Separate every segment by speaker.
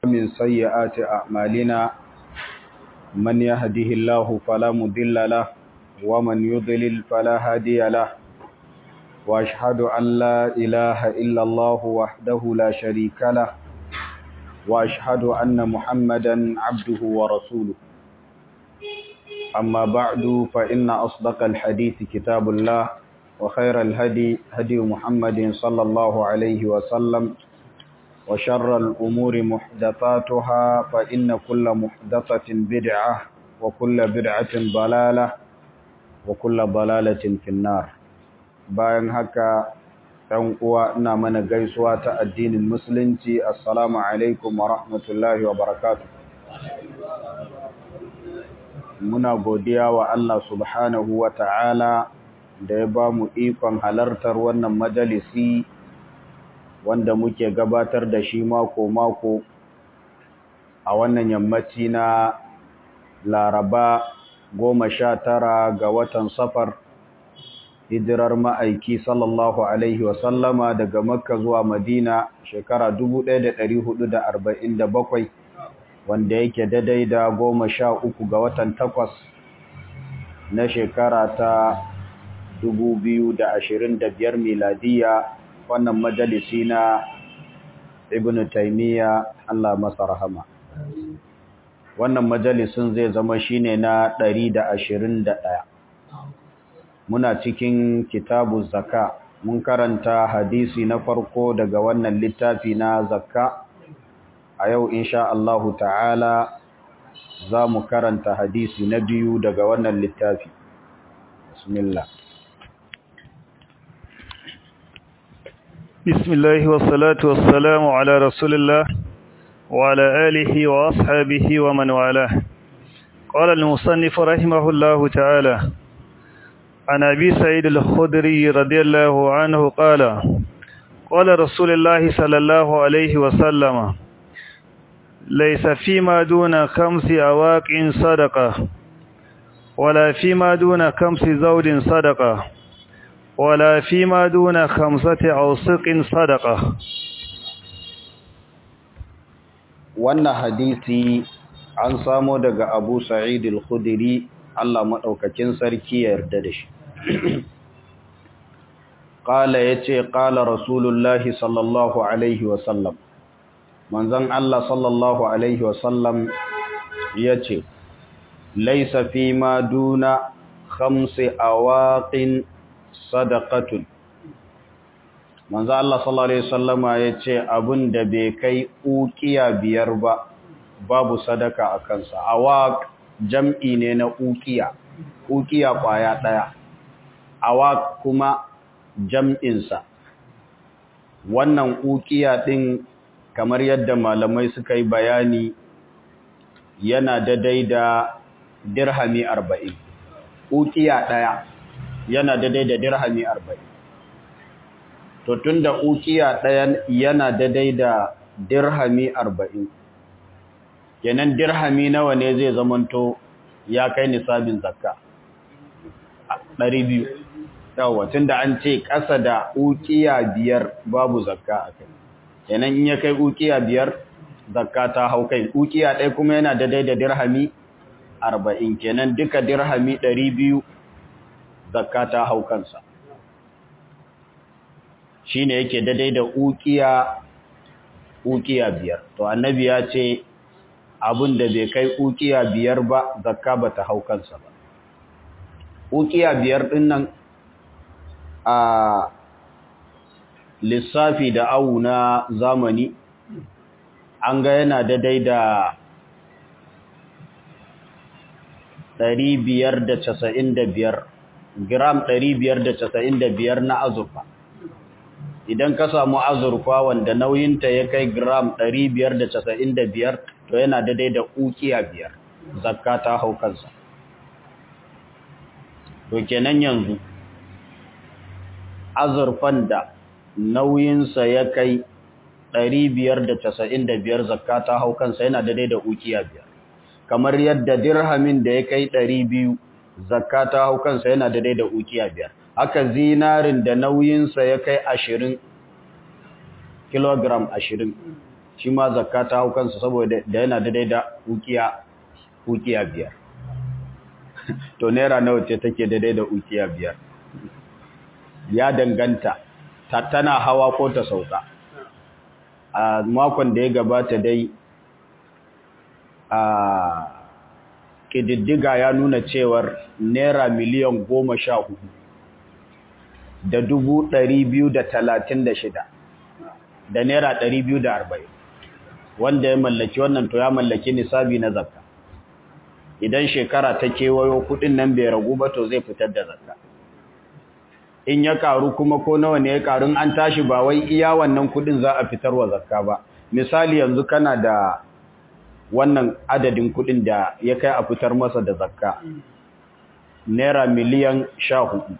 Speaker 1: من سيئات أعمالنا من يهده الله فلا مضل له ومن يضلل فلا هادي له وأشهد أن لا إله إلا الله وحده لا شريك له وأشهد أن محمدا عبده ورسوله أما بعد فإن أصدق الحديث كتاب الله وخير الهدي هدي محمد صلى الله عليه وسلم وشر الأمور محدثاتها فإن كل محدثة بدعة وكل بدعة ضلالة وكل ضلالة في النار bayan haka ɗan uwa ina mana gaisuwa ta addinin musulunci assalamu alaikum wa rahmatullahi wa barakatuh muna godiya wa Allah subhanahu wa ta'ala da ya ba mu ikon halartar wannan majalisi wanda muke gabatar da shi mako-mako a wannan yammaci na laraba goma sha tara ga watan safar hijirar ma'aiki sallallahu Alaihi wasallama daga makka zuwa madina shekara 1447 wanda yake daidai da goma sha uku ga watan takwas na shekara ta 2025 miladiya wannan majalisi na ibn taymiya Allah masa rahama wannan majalisin zai zama shine na 121 muna cikin kitabu zakka mun karanta hadisi na farko daga wannan littafi na zakka a yau insha Allah ta'ala za mu karanta hadisi na biyu daga wannan littafi bismillah
Speaker 2: بسم الله والصلاة والسلام على رسول الله وعلى آله وأصحابه ومن والاه قال المصنف رحمه الله تعالى عن أبي سعيد الخدري رضي الله عنه قال قال رسول الله صلى الله عليه وسلم ليس فيما دون خمس أواق صدقة ولا فيما دون خمس زوج صدقة ولا فيما دون خمسة أوسق صدقة
Speaker 1: wannan hadisi an samo daga Abu Sa'id al-Khudri Allah madaukakin sarki ya yarda da shi qala yace qala rasulullahi sallallahu alaihi wa sallam manzon Allah sallallahu alaihi wa sallam yace laysa fi ma duna khamsi awaqin sadaqatun manzo Allah sallallahu alaihi wasallama yace abun da bai kai ukiya biyar ba babu sadaka a kansa awaq jam'i ne na ukiya ukiya kwaya daya awaq kuma jam'in sa wannan ukiya din kamar yadda malamai suka yi bayani yana daidai da dirhami 40 ukiya daya yana daidai da dirhami arba'in to tun da ukiya ɗaya yana daidai da dirhami arba'in kenan dirhami nawa ne zai zamanto ya kai nisabin zakka ɗari biyu yawa tun da an ce ƙasa da ukiya biyar babu zakka a kai kenan in ya kai ukiya biyar zakka ta hau kai ukiya ɗaya kuma yana daidai da dirhami arba'in kenan duka dirhami ɗari biyu zakka ta hau kansa shine yake daidai da ukiya ukiya biyar to annabi ya ce abin da bai kai ukiya biyar ba zakka ba ta hau kansa ba ukiya biyar din nan a lissafi da awu na zamani an ga yana daidai da ɗari biyar da casa'in da biyar gram 595 na azurfa idan ka samu azurfa wanda nauyinta ya kai gram 595 to yana daidai da ukiya biyar zakka ta hau kansa to kenan yanzu azurfan da nauyinsa ya kai 595 zakka ta hau kansa yana daidai da ukiya biyar kamar yadda dirhamin da ya kai 200 zakka ta hau kansa yana daidai da ukiya biyar haka zinarin da nauyinsa ya kai ashirin kilogram ashirin shi ma zakka ta hau kansa saboda da yana daidai da ukiya ukiya biyar to naira nawa ce take daidai da ukiya biyar ya danganta ta tana hawa ko ta sauka a makon da ya gabata dai a ƙididdiga ya nuna cewar naira miliyan goma sha hudu da dubu ɗari biyu da talatin da shida da naira ɗari biyu da arba'in wanda ya mallaki wannan to ya mallaki nisabi na zakka idan shekara ta kewayo kuɗin nan bai ragu ba to zai fitar da zakka in ya karu kuma ko nawa ne ya karu an tashi ba wai iya wannan kuɗin za a fitar wa zakka ba misali yanzu kana da wannan adadin kuɗin da ya kai a fitar masa da zakka naira miliyan sha hudu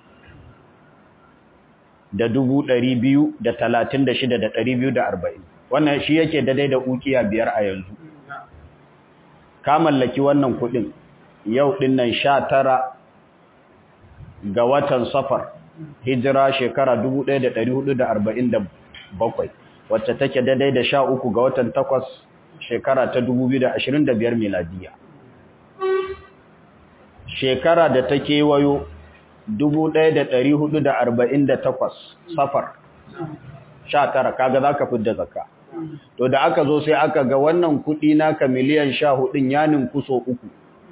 Speaker 1: da dubu ɗari biyu da talatin da shida da ɗari biyu da arba'in wannan shi yake daidai da ukiya biyar a yanzu ka mallaki wannan kuɗin yau ɗin nan sha tara ga watan safar hijira shekara dubu ɗaya da ɗari hudu da arba'in da bakwai wacce take daidai da sha uku ga watan takwas shekara ta dubu biyu da ashirin da biyar miladiya shekara da ta kewayo takwas safar sha tara kaga za ka fidda zakka to da aka zo sai aka ga wannan kudi naka miliyan sha hudun yanin kuso uku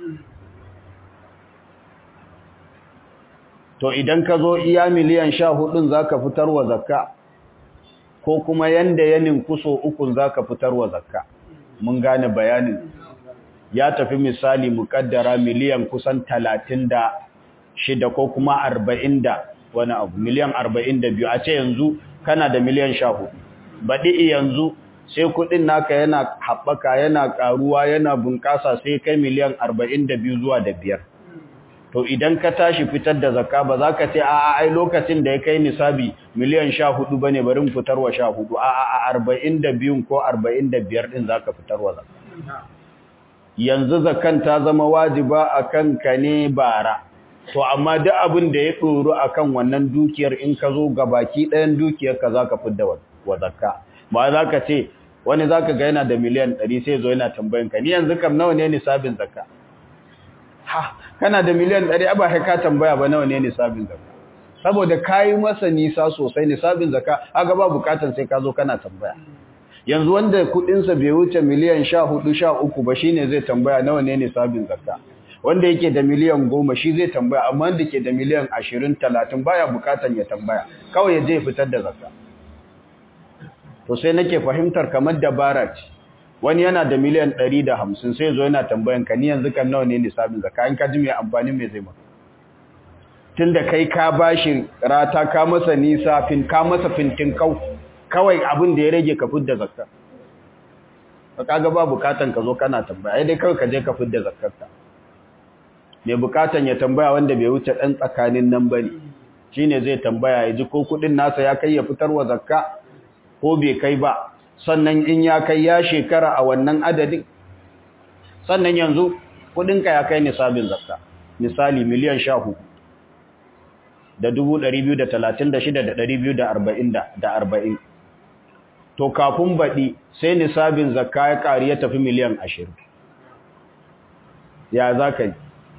Speaker 1: to idan ka zo iya miliyan sha hudun za ka fitar wa zakka ko kuma yanda yanin kuso ukun za ka fitar wa zakka mun gane bayanin ya tafi misali mukaddara miliyan kusan talatin da shida ko kuma arba'in da wani abu miliyan arba'in da biyu a ce yanzu kana da miliyan sha hudu baɗi yanzu sai kuɗin naka yana haɓaka yana ƙaruwa yana bunƙasa sai kai miliyan arba'in da biyu zuwa da biyar to idan ka tashi fitar da zakka ba za ka ce a ai lokacin da ya kai nisabi miliyan sha hudu ba ne barin fitarwa sha hudu a a arba'in da biyun ko arba'in da biyar ɗin za ka fitarwa zakka yanzu zakkan ta zama wajiba a kanka ne bara to amma duk abin da ya tsoro akan wannan dukiyar in ka zo ga baki ɗayan dukiyar ka zaka fidda wa zakka ba za ka ce wani zaka ga yana da miliyan 100 sai zo yana tambayan ka ni yanzu kam nawa ne nisabin zakka ha kana da miliyan 100 ba kai ka tambaya ba nawa ne nisabin zakka saboda kai masa nisa sosai nisabin zakka aga ba bukatan sai ka zo kana tambaya yanzu wanda kudin sa bai wuce miliyan 14 13 ba shine zai tambaya nawa ne nisabin zakka wanda yake da miliyan goma shi zai tambaya amma wanda ke da miliyan ashirin talatin baya bukatan ya tambaya kawai ya je ya fitar da zakka to sai nake fahimtar kamar dabara ce wani yana da miliyan ɗari da hamsin sai zo yana tambayan ka ni yanzu kan nawa ne nisabin zakka in ka ji mai amfani mai zai maka tun da kai ka bashi rata ka masa nisa fin ka masa fintin kau kawai abin da ya rage ka fidda zakka ka kaga ba bukatan ka zo kana tambaya dai kawai ka je ka fidda zakkarka mai bukatan ya tambaya wanda bai wuce ɗan tsakanin nan ba ne shi ne zai tambaya ya ji ko kuɗin nasa ya kai ya fitar wa zakka ko bai kai ba sannan in ya kai ya shekara a wannan adadin sannan yanzu kuɗinka ya kai nisabin zakka misali miliyan sha hudu da dubu ɗari biyu da talatin da shida da ɗari biyu da arba'in da arba'in to kafin baɗi sai nisabin zakka ya ƙari ya tafi miliyan ashirin ya za ka yi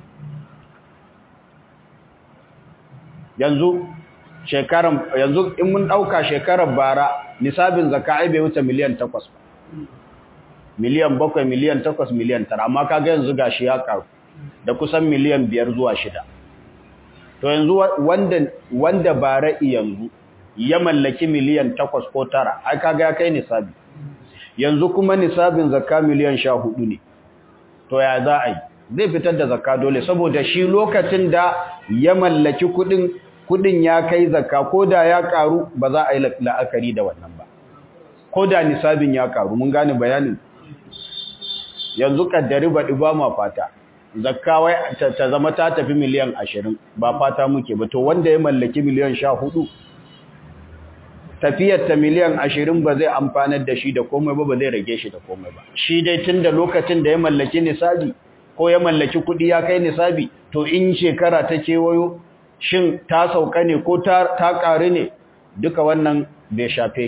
Speaker 1: yanzu shekaran yanzu in mun dauka shekarar bara nisabin zakka ai bai wuce miliyan 8 ba miliyan 7 miliyan 8 miliyan 9 amma kaga yanzu gashi ya karu da kusan miliyan 5 zuwa 6 to yanzu wanda wanda bara yanzu ya mallaki miliyan 8 ko 9 ai kaga ya kai nisabi yanzu kuma nisabin zakka miliyan 14 ne to ya za a yi zai fitar da zakka dole saboda shi lokacin da ya mallaki kudin kudin ya kai zakka ko da ya karu ba za a yi la'akari da wannan ba ko da nisabin ya karu mun gane bayanin yanzu kaddari baɗi ba ma fata zakka wai ta zama ta tafi miliyan ashirin ba fata muke ba to wanda ya mallaki miliyan sha hudu tafiyar ta miliyan ashirin ba zai amfanar da shi da komai ba ba zai rage shi da komai ba shi dai tun da lokacin da ya mallaki nisabi ko ya mallaki kuɗi ya kai nisabi to in shekara ta kewayo shin ta sauka ne ko ta ƙari ne duka wannan bai shafe shi ba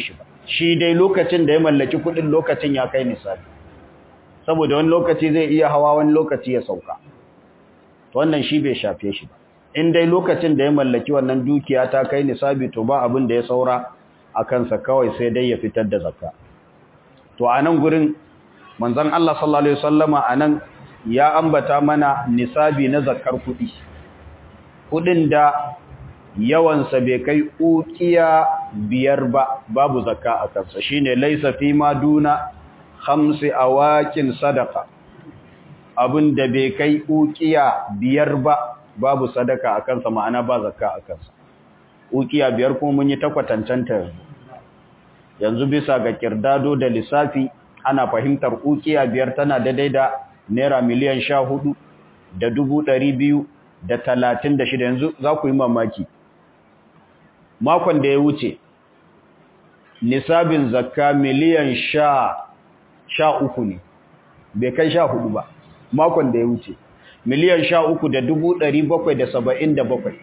Speaker 1: shi dai lokacin da ya mallaki kudin lokacin ya kai nisabi saboda wani lokaci zai iya hawa wani lokaci ya sauka wannan shi bai shafe shi ba in dai lokacin da ya mallaki wannan dukiya ta kai nisabi to ba abin da ya saura a kansa kawai sai dai ya fitar da zakka to a nan gurin manzon Allah sallallahu alaihi wasallama a nan ya ambata mana nisabi na zakkar kuɗi kuɗin da yawansa bai kai ukiya biyar ba babu zakka a kansa shine laisa fi ma duna khamsi awakin sadaqa abin da bai kai ukiya biyar ba babu sadaka a kansa ma'ana ba zakka a kansa ukiya biyar kuma mun yi takwatancanta yanzu yanzu bisa ga kirdado da lissafi ana fahimtar ukiya biyar tana daidai da naira miliyan sha hudu da dubu ɗari biyu da talatin da shida yanzu za ku yi mamaki makon da ya wuce nisabin zakka miliyan sha sha uku ne bai kai sha hudu ba makon da ya wuce miliyan sha uku da dubu ɗari bakwai da saba'in da bakwai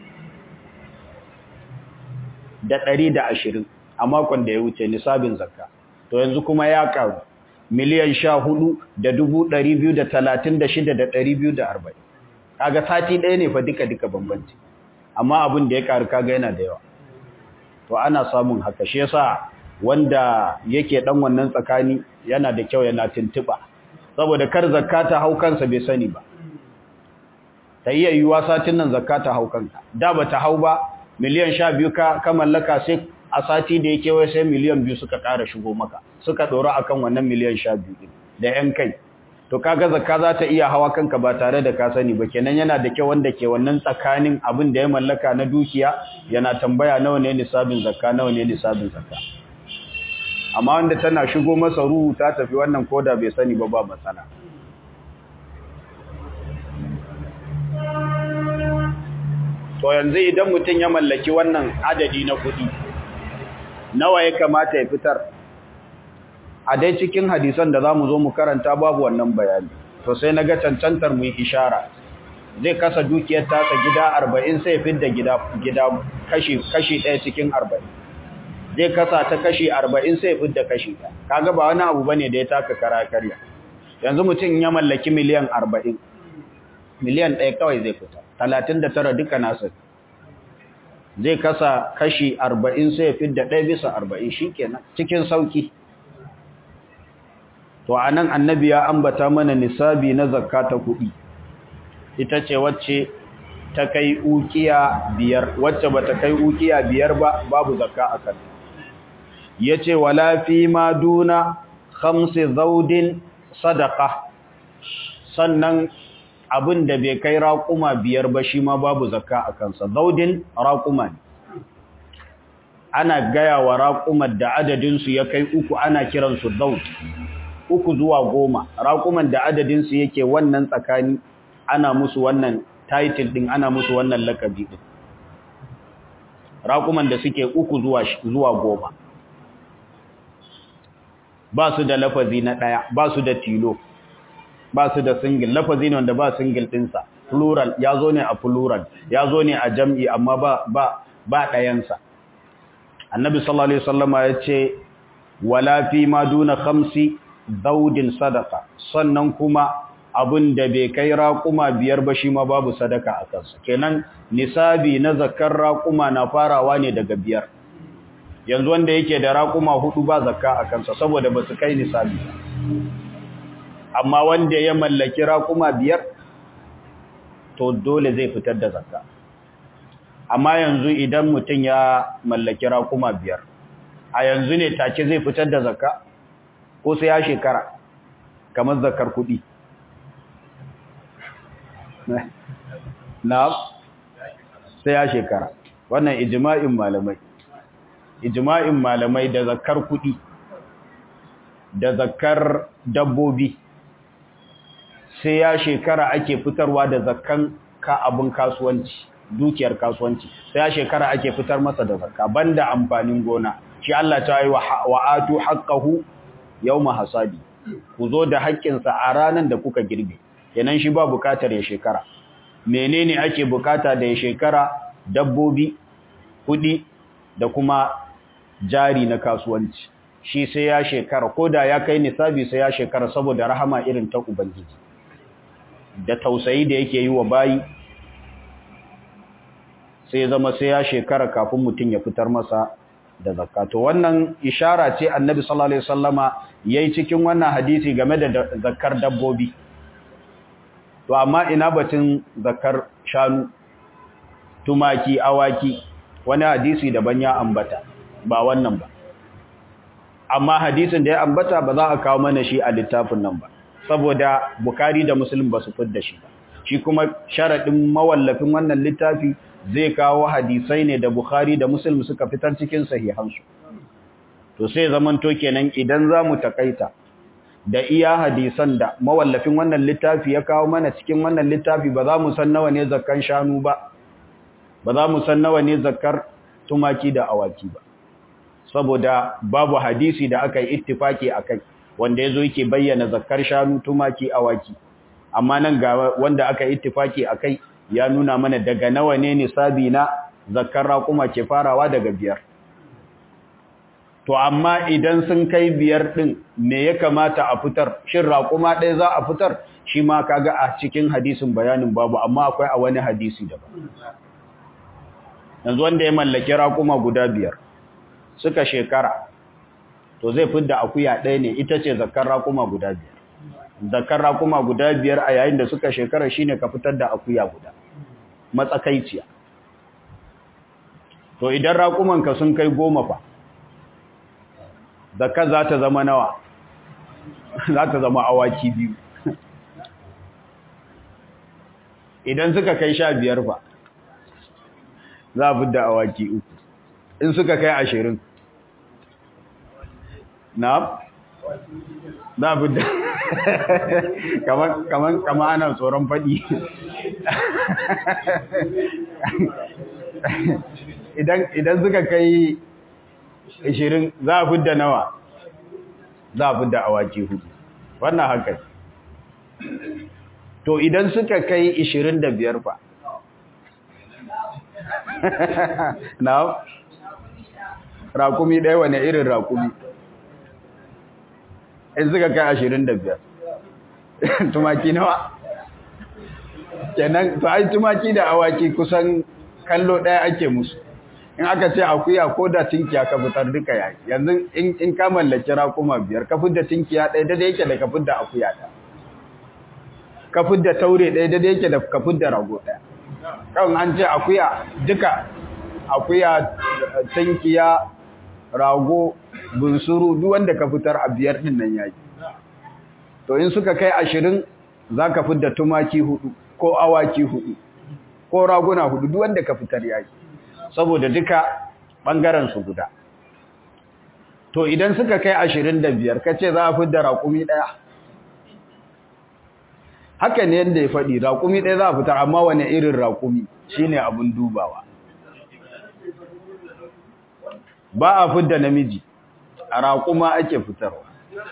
Speaker 1: da ɗari da ashirin a makon da ya wuce nisabin zakka to yanzu kuma ya karu miliyan sha hudu da dubu ɗari biyu da talatin da shida da ɗari biyu da arba'in kaga sati ɗaya ne fa duka duka bambanci amma abin da ya karu kaga yana da yawa to ana samun haka shi yasa wanda yake dan wannan tsakani yana da kyau yana tuntuba saboda kar zakka ta hau kansa bai sani ba ta iya yiwuwa satin nan zakka ta hau kanka da ba ta hau ba miliyan sha biyu ka ka mallaka sai a sati da yake wai sai miliyan biyu suka ƙara shigo maka suka ɗora akan wannan miliyan sha biyu ɗin da ‘yan kai to kaga zakka za ta iya hawa kanka ba tare da ka sani ba kenan yana da kyau wanda ke wannan tsakanin abin da ya mallaka na dukiya yana tambaya nawa ne nisabin zakka nawa ne nisabin zakka amma wanda tana shigo masa ruhu ta tafi wannan koda bai sani ba ba matsala to yanzu idan mutum ya mallaki wannan adadi na kuɗi nawa ya kamata ya fitar a dai cikin hadisan da za mu zo mu karanta babu wannan bayani to sai na ga cancantar mu yi ishara zai kasa dukiyar tasa gida arba'in sai fidda gida gida kashi kashi ɗaya cikin arba'in zai kasa ta kashi arba'in sai fidda kashi ɗaya kaga ba wani abu bane da ya taka kara karya yanzu mutum ya mallaki miliyan arba'in miliyan ɗaya kawai zai fita talatin da tara duka nasa zai kasa kashi arba'in sai fidda ɗaya bisa arba'in shi kenan cikin sauki to a nan annabi ya ambata mana nisabi na zakka ta kuɗi ita ce wacce ta kai ukiya biyar wacce ba ta kai ukiya biyar ba babu zakka a kan ya ce wala fi ma duna khamsi zaudin sadaka sannan abin da bai kai raƙuma biyar ba shi ma babu zakka a kansa zaudin raƙuma ne ana gaya wa raƙumar da adadinsu ya kai uku ana kiransu zaud uku zuwa goma raƙuman da adadinsu yake wannan tsakani ana musu wannan title ɗin ana musu wannan lakabi ɗin raƙuman da suke uku zuwa zuwa goma ba su da lafazi na ɗaya ba su da tilo ba su da single lafazi ne wanda ba single ɗinsa plural ya zo ne a plural ya zo ne a jam'i amma ba ba ba ɗayansa annabi sallallahu alaihi wasallama ya ce wala fi ma duna khamsi daudin sadaka sannan kuma abin da bai kai raƙuma biyar ba shi ma babu sadaka a kansa kenan nisabi na zakar raƙuma na farawa ne daga biyar yanzu wanda yake da raƙuma hudu ba zakka a kansa saboda ba su kai nisabi amma wanda ya mallaki raƙuma biyar to dole zai fitar da zakka amma yanzu idan mutum ya mallaki raƙuma biyar a yanzu ne take zai fitar da zakka ko sai ya shekara kamar zakar kuɗi na sai ya shekara wannan ijma'in malamai ijma'in malamai da zakar kuɗi da zakar dabbobi sai ya shekara ake fitarwa da zakkan ka abin kasuwanci dukiyar kasuwanci sai ya shekara ake fitar masa da zakka banda amfanin gona shi Allah ta yi wa atu haqqahu yawma hasadi ku zo da haƙƙinsa a ranar da kuka girbe kenan shi ba bukatar ya shekara menene ake bukata da ya shekara dabbobi kudi da kuma jari na kasuwanci shi sai ya shekara ko da ya kai nisabi sai ya shekara saboda rahama irin ta ubangiji da tausayi da yake yi wa bayi sai zama sai ya shekara kafin mutum ya fitar masa da zakka to wannan ishara ce annabi sallallahu alaihi wasallama yayi cikin wannan hadisi game da zakkar dabbobi to amma ina batun zakkar shanu tumaki awaki wani hadisi daban ya ambata ba wannan ba amma hadisin da ya ambata ba za a kawo mana shi a littafin nan ba saboda bukari da muslim ba su fidda shi ba shi kuma sharadin mawallafin wannan littafi zai kawo hadisai ne da Bukhari da Muslim suka fitar cikin sahihansu. To sai zaman to kenan idan za mu takaita da iya hadisan da mawallafin wannan littafi ya kawo mana cikin wannan littafi ba za mu san nawa ne zakkan shanu ba, ba za mu san nawa ne zakkar tumaki da awaki ba. Saboda babu hadisi da aka yi ittifaki a kai wanda ya zo yake bayyana zakkar shanu tumaki awaki. Amma nan ga wanda aka yi ittifaki a kai ya nuna mana daga nawa ne nisabi na zakkar raƙuma ke farawa daga biyar to amma idan sun kai biyar ɗin me ya kamata a fitar shin raƙuma ɗaya za a fitar shi ma kaga a cikin hadisin bayanin babu amma akwai a wani hadisi daban yanzu wanda ya mallaki raƙuma guda biyar suka shekara to zai fidda akuya ɗaya ne ita ce zakkar raƙuma guda biyar zakar rakuma guda biyar a yayin da suka shekara shine ka fitar da akuya guda matsakaiciya to idan rakuman ka sun kai goma fa zakar za ta zama nawa za ta zama awaki biyu idan suka kai sha biyar fa za a fitar da awaki uku in suka kai ashirin na za a fitar kaman kama ana tsoron faɗi idan suka kai 20 za a fidda nawa za a fidda awaki hudu wannan haka to idan suka kai 25 fa na rakumi ɗaya wane irin rakumi in suka kai ashirin da biyar tumaki nawa kenan to ai tumaki da awaki kusan kallo ɗaya ake musu in aka ce akuya ko da tinkiya ka fitar duka yayi yanzu in ka mallaki rakuma biyar ka fitar tinkiya ɗaya da yake da ka fitar akuya ɗaya ka fitar taure ɗaya da yake da ka fitar rago ɗaya kan an ce akuya duka akuya tinkiya rago bunsuru duk wanda ka fitar a biyar din nan yayi to in suka kai ashirin zaka fitar tumaki hudu ko awaki hudu ko raguna hudu duk wanda ka fitar yayi saboda duka bangaren su guda to idan suka kai ashirin da biyar kace za a fitar raƙumi daya haka ne yanda ya faɗi raƙumi ɗaya za a fitar amma wani irin raƙumi shine abin dubawa ba a fidda namiji a raƙuma ake fitarwa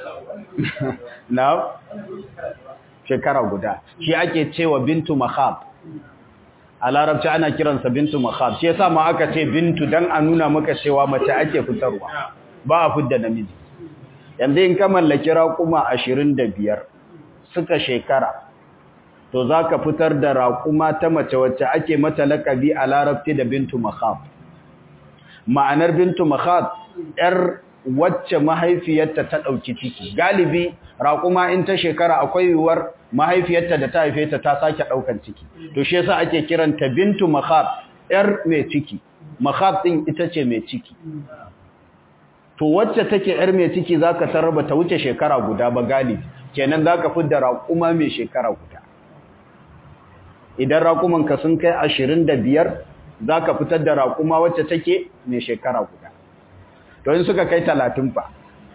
Speaker 1: na shekara guda shi ake cewa bintu mahab a larabci ana kiransa bintu mahab shi yasa ma aka ce bintu dan a nuna maka cewa mace ake fitarwa ba a fidda namiji yanzu in ka mallaki raƙuma ashirin da biyar suka shekara to za ka fitar da raƙuma ta mace wacce ake mata laƙabi a larabci da bintu mahab ma'anar bintu mahab ‘yar wacce mahaifiyarta ta ɗauki ciki galibi raƙuma in ta shekara akwai yiwuwar mahaifiyarta da ta haife ta ta sake ɗaukan ciki to shi yasa ake kiranta bintu mahab ‘yar mai ciki mahab ɗin ita ce mai ciki to wacce take ‘yar mai ciki za ka tarraba ta wuce shekara guda ba galibi kenan za ka fidda raƙuma mai shekara guda idan raƙumanka sun kai ashirin da biyar za ka fitar da raƙuma wacce take mai shekara guda to in suka kai talatin fa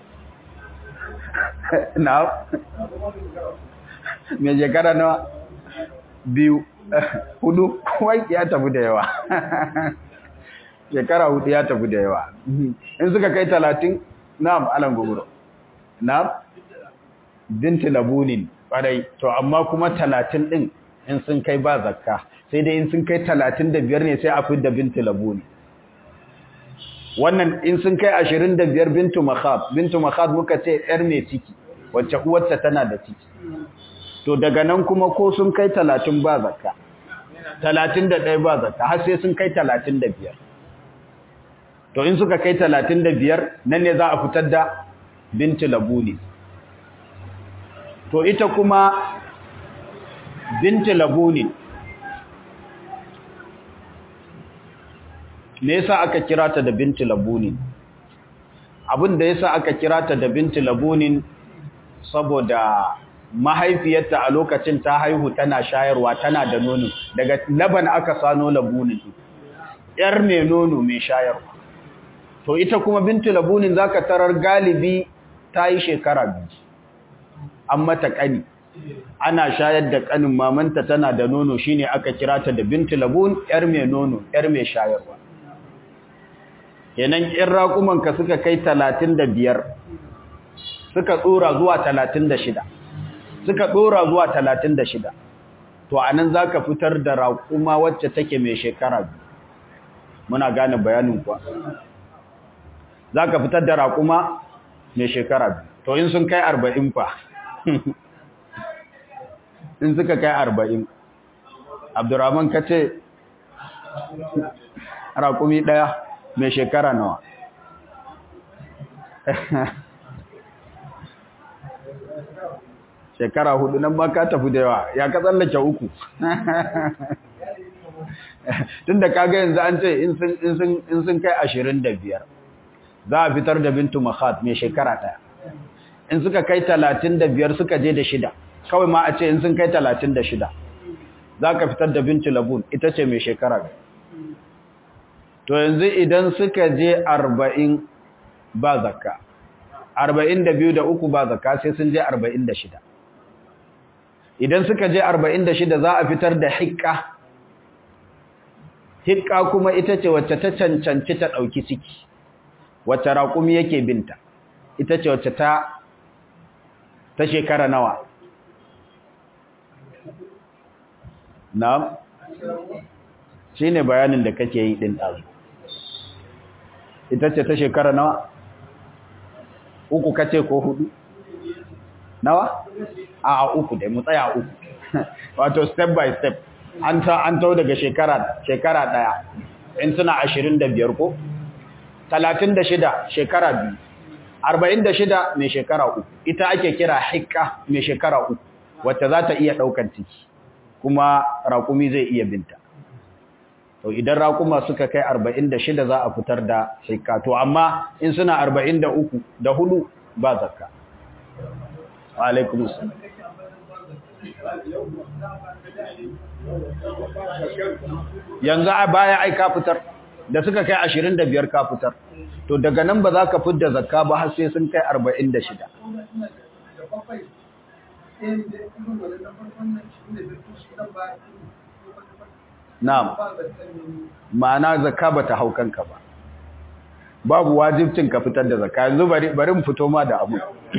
Speaker 1: na mai shekara nawa biyu hudu wai ya tafi da yawa shekara hudu ya tafi da yawa in suka kai talatin na alan guguro na binti labunin ƙwarai to amma kuma talatin ɗin in sun kai ba zakka sai dai in sun kai talatin da biyar ne sai a fi da binti labuni wannan in sun kai ashirin da biyar bintu makhab bintu makhab muka ce yar mai ciki wacce uwarta tana da ciki to daga nan kuma ko sun kai talatin ba zakka talatin da ɗaya ba zakka har sai sun kai talatin da biyar to in suka kai talatin da biyar nan ne za a fitar da bintu labuni to ita kuma bintu labuni me yasa aka kira ta da bintu labuni abin da yasa aka kira ta da bintu labuni saboda mahaifiyarta a lokacin ta haihu tana shayarwa tana da nono daga laban aka sano labunin yar mai nono mai shayarwa to ita kuma bintu labunin zaka tarar galibi ta yi shekara biyu an mata kani ana shayar da kanin mamanta tana da nono shine aka kira ta da bintu labun yar mai nono yar mai shayarwa kenan in raƙumanka suka kai talatin da biyar suka tsora zuwa talatin da shida suka ɗora zuwa talatin da shida to a nan za ka fitar da raƙuma wacce take mai shekara biyu muna gane bayanin kuwa za ka fitar da raƙuma mai shekara biyu to in sun kai arba'in fa in suka kai arba'in abdurrahman ka ce raƙumi ɗaya mai shekara nawa shekara hudu nan ba ka tafi da yawa ya ka tsallake uku tun da kaga yanzu an ce in sun kai ashirin da biyar za a fitar da bintu mahat mai shekara ɗaya in suka kai talatin da biyar suka je da shida kawai ma a ce in sun kai talatin da shida za ka fitar da bintu labun ita ce mai shekara to yanzu idan suka je arba'in ba zakka arba'in da biyu da uku ba zakka sai sun je arba'in da shida idan suka je 46 za a fitar da hikka hikka kuma ita ce wacce ta cancanci ta ɗauki ciki wacce raƙumi yake binta ita ce wacce ta ta shekara nawa na shi ne bayanin da kake yi ɗin ɗazu ita ce ta shekara nawa uku kace ko hudu nawa a uku dai mu tsaya uku wato step by step an ta an tau daga shekara shekara daya in suna 25 ko 36 shekara biyu 46 mai shekara uku ita ake kira hikka mai shekara uku wacce za ta iya daukan ciki kuma raƙumi zai iya binta to idan raƙuma suka kai 46 za a fitar da hikka to amma in suna 43 da hudu ba zakka alaikum salam yanzu a baya ai ka fitar da suka kai 25 ka fitar to daga nan ba za ka fitar da zakka ba har sai sun kai 46 na'am ma'ana zakka bata hau kanka ba babu wajibcin ka fitar da zakka yanzu bari bari mu fito ma da abu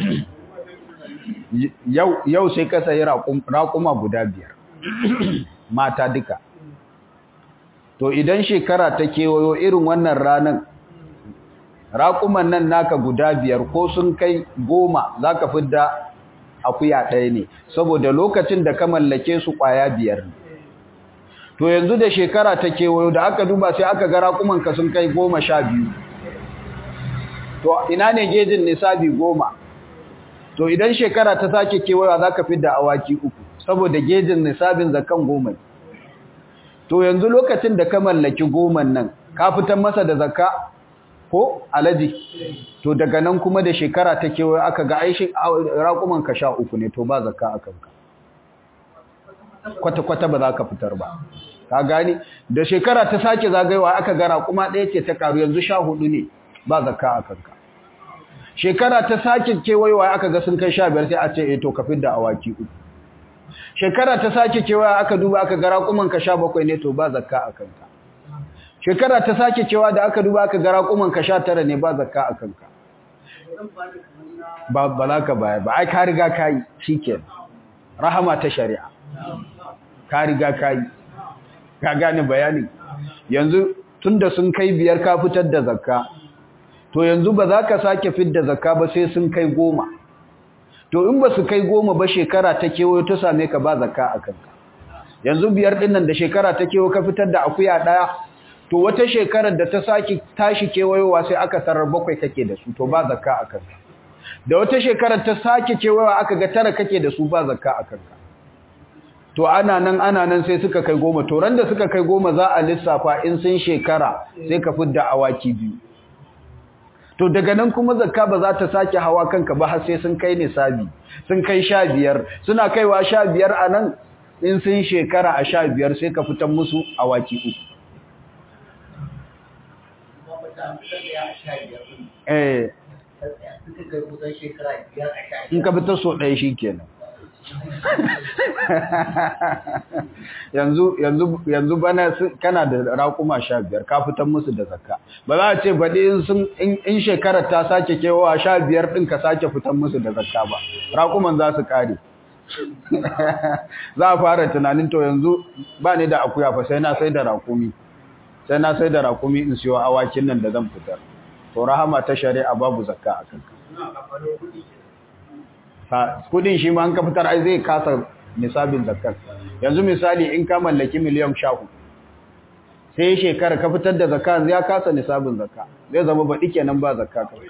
Speaker 1: yau sai ka sayi raƙuma guda biyar mata duka to idan shekara ta kewayo irin wannan ranar raƙuman nan naka guda biyar ko sun kai goma za ka fidda akuya ɗaya ne saboda lokacin da ka mallake su ƙwaya biyar ne to yanzu da shekara ta kewayo da aka duba sai aka ga raƙumanka sun kai goma sha biyu to ina ne gejin nisabi goma to idan shekara ta sake kewaya za ka fidda awaki uku saboda gejin nisabin zakan goma to yanzu lokacin da ka mallaki goman nan ka fitar masa da zakka ko alaji to daga nan kuma da shekara ta kewaya aka ga aishi raƙuman ka sha uku ne to ba zakka a kanka kwata-kwata ba za ka fitar ba ka gani da shekara ta sake zagayewa aka ga raƙuma ɗaya ce ta karu yanzu sha hudu ne ba zakka a kanka shekara ta sake kewayewa aka ga sun kai sha biyar sai a ce eh to ka fidda awaki uku shekara ta sake kewayewa aka duba aka ga raƙuman ka sha bakwai ne to ba zakka a kanka shekara ta sake cewa da aka duba aka ga raƙuman ka sha tara ne ba zakka a kanka ba ba za ka bayar ba ai ka riga ka yi shikenan rahama ta shari'a ka riga ka yi ka gane bayani yanzu tunda sun kai biyar ka fitar da zakka to yanzu ba za ka sake fidda zakka ba sai sun kai goma to in ba su kai goma ba shekara ta kewayo ta same ka ba zakka a kanka yanzu biyar ɗin nan da shekara ta kewayo ka fitar da akuya ɗaya to wata shekarar da ta sake tashi kewayowa sai aka tarar bakwai kake da su to ba zakka a kanka da wata shekarar ta sake kewayowa aka ga tara kake da su ba zakka a kanka to ana nan ana nan sai suka kai goma to ran da suka kai goma za a lissafa in sun shekara sai ka fidda awaki biyu to daga nan kuma zakka ba za ta sake hawa kanka ba har sai sun kai nisabi sun kai sha biyar suna kaiwa sha biyar a nan in sun shekara a sha biyar sai ka fitan musu awaki uku eh in ka fitar so ɗaya shi kenan yanzu yanzu yanzu bana kana da raƙuma sha biyar ka fitar musu da zakka ba za a ce baɗi in sun in shekarar ta sake kewa sha biyar ɗin ka sake fitar musu da zakka ba raƙuman za su ƙare za a fara tunanin to yanzu ba ni da akuya fa sai na sai da raƙumi sai na sai da raƙumi in siyo awakin nan da zan fitar to rahama ta shari'a babu zakka a kanka kudin shi ma an ka fitar ai zai kasa nisabin zakkar yanzu misali in ka mallaki miliyan shahu sai shekara ka fitar da zakka ya kasa nisabin zakka zai zama baɗi kenan ba zakka ka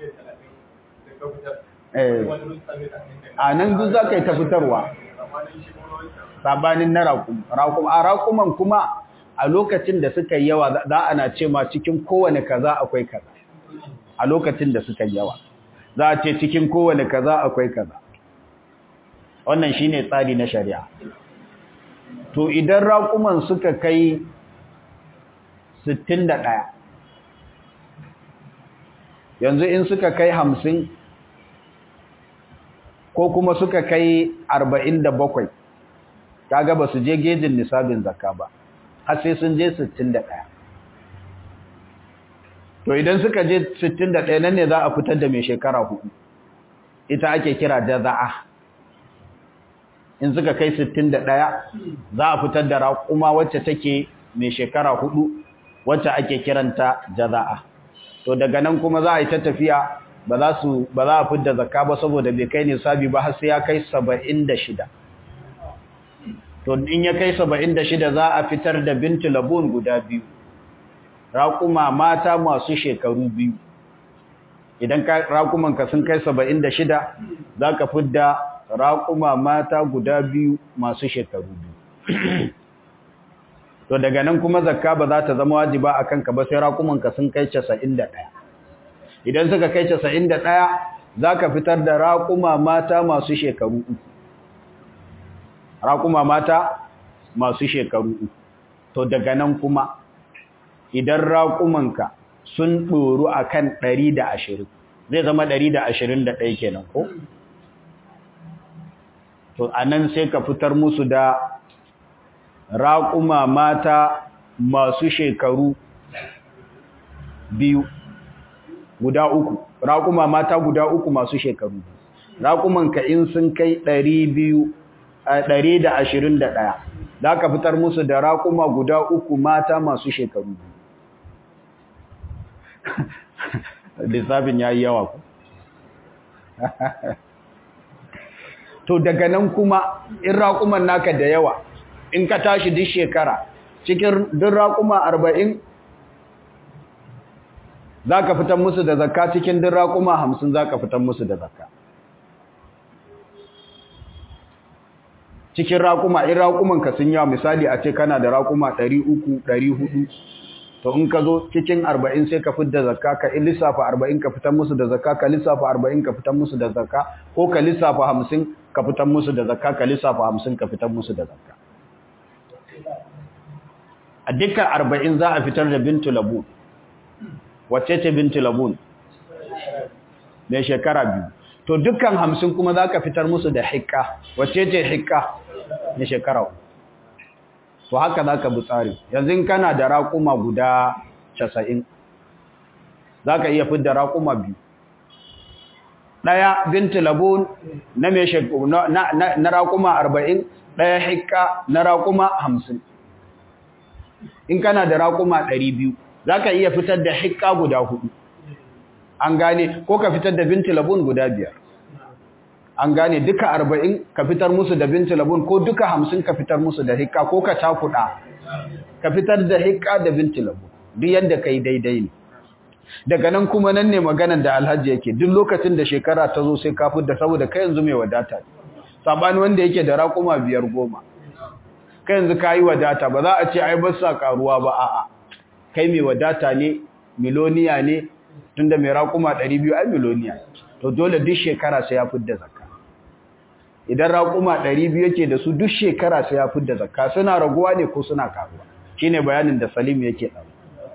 Speaker 1: a nan duk za ka yi ta fitarwa sabanin na rakum a rakuman kuma a lokacin da suka yi yawa za ana ce ma cikin kowane kaza akwai kaza a lokacin da suka yi yawa za a ce cikin kowane kaza akwai kaza wannan shine tsari na shari'a to idan raƙuman suka kai 61 yanzu in suka kai 50 ko kuma suka kai 47 kaga ba su je gejin nisabin zakka ba har sai sun je 61 to idan suka je 61 nan ne za a fitar da mai shekara hudu ita ake kira jaza'a in suka kai 61 za a fitar da raƙuma wacce take mai shekara hudu wacce ake kiranta jaza'a to daga nan kuma za a yi ta tafiya ba za su ba za a fitar zakka ba saboda bai kai nisabi ba har sai ya kai 76 to in ya kai 76 za a fitar da bintu labun guda biyu raƙuma mata masu shekaru biyu idan raƙumanka sun kai saba'in da shida za ka fidda raƙuma mata guda biyu masu shekaru biyu to daga nan kuma zakka ba za ta zama wajiba a kanka ba sai raƙumanka sun kai casa'in da ɗaya idan suka kai casa'in da ɗaya za ka fitar da raƙuma mata masu shekaru uku raƙuma mata masu shekaru uku to daga nan kuma idan raƙumanka sun ɗoru a kan ɗari da ashirin zai zama ɗari da ashirin da ɗaya kenan ko? to a nan sai ka fitar musu da raƙuma mata masu shekaru biyu guda uku raƙuma mata guda uku masu shekaru raƙumanka in sun kai ɗari biyu ɗari da ashirin da ɗaya za ka fitar musu da raƙuma guda uku mata masu shekaru biyu lissafin ya yi yawa ku to daga nan kuma in raƙuman naka da yawa in ka tashi duk shekara cikin duk raƙuma arba'in za ka fitan musu da zakka cikin duk raƙuma hamsin za ka fitan musu da zakka cikin raƙuma in raƙumanka sun yawa misali a ce kana da raƙuma ɗari uku ɗari hudu to in ka zo cikin arba'in sai ka fitar da zakka ka lissafa arba'in ka fitar musu da zakka ka lissafa arba'in ka fitar musu da zakka ko ka lissafa hamsin ka fitar musu da zakka ka lissafa hamsin ka fitar musu da zakka a dukkan arba'in za a fitar da bintu labun wacce ce bintu labun mai shekara biyu to dukkan hamsin kuma za ka fitar musu da hikka wacce ce hikka mai shekara uku to haka za ka bi tsari yanzu kana da raƙuma guda casa'in za ka iya fidda raƙuma biyu ɗaya binti labun na na raƙuma arba'in ɗaya hikka na raƙuma hamsin in kana da raƙuma ɗari biyu za ka iya fitar da hikka guda hudu an gane ko ka fitar da binti labun guda biyar an gane duka arba'in ka fitar musu da binti labun ko duka hamsin ka fitar musu da hikka ko ka cakuɗa ka fitar da hikka da binti labun duk yadda ka yi daidai ne daga nan kuma nan ne maganar da alhaji yake duk lokacin da shekara ta zo sai ka da saboda kai yanzu mai wadata sabani wanda yake da raƙuma biyar goma kai yanzu ka yi wadata ba za a ce ai ba sa karuwa ba a'a kai mai wadata ne miloniya ne tunda mai raƙuma 200 ai miloniya to dole duk shekara sai ya fidda zakka idan raƙuma 200 yake da su duk shekara sai ya fidda zakka suna raguwa ne ko suna karuwa shine bayanin da Salim yake dawo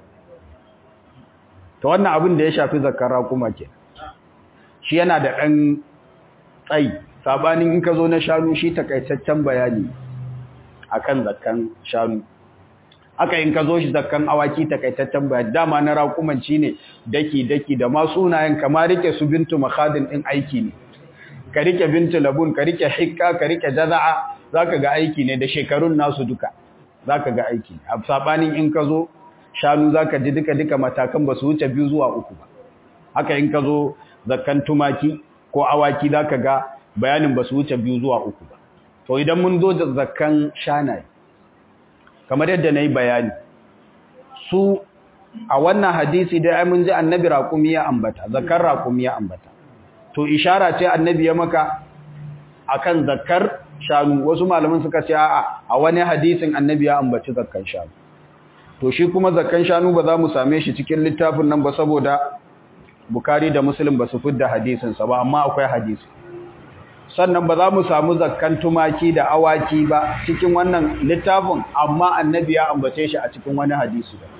Speaker 1: to wannan abin da ya shafi zakkar raƙuma ke shi yana da ɗan tsayi sabanin in ka zo na shanu shi takaitaccen bayani akan zakkan shanu aka in ka zo shi zakkan awaki takaitaccen bayani dama na raƙumanci ne daki daki da ma sunayen kama rike su bintu makhadin din aiki ne ka rike bintu labun ka rike hikka ka rike jaza'a zaka ga aiki ne da shekarun nasu duka zaka ga aiki a sabanin in ka zo shanu zaka ji duka duka matakan ba su wuce biyu zuwa uku ba haka in ka zo zakkan tumaki ko awaki zaka ga bayanin ba su wuce biyu zuwa uku ba to idan mun zo da zakkan shanaye kamar yadda na yi bayani su a wannan hadisi dai ai mun ji annabi raƙumi ya ambata zakar raƙumi ya ambata to ishara ce annabi ya maka akan zakar shanu wasu malaman suka ce a'a a wani hadisin annabi ya ambaci zakkan shanu to shi kuma zakkan shanu ba za mu same shi cikin littafin nan ba saboda bukari da muslim ba su fidda hadisinsa ba amma akwai hadisi sannan ba za mu samu zakkan tumaki da awaki ba cikin wannan littafin amma annabi ya ambace shi a cikin wani hadisi ba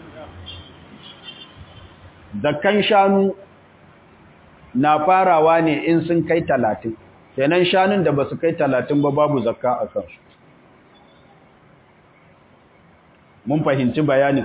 Speaker 1: zakkan shanu na farawa ne in sun kai talatin kenan shanun da ba su kai talatin ba babu zakka a kansu mun fahimci bayanin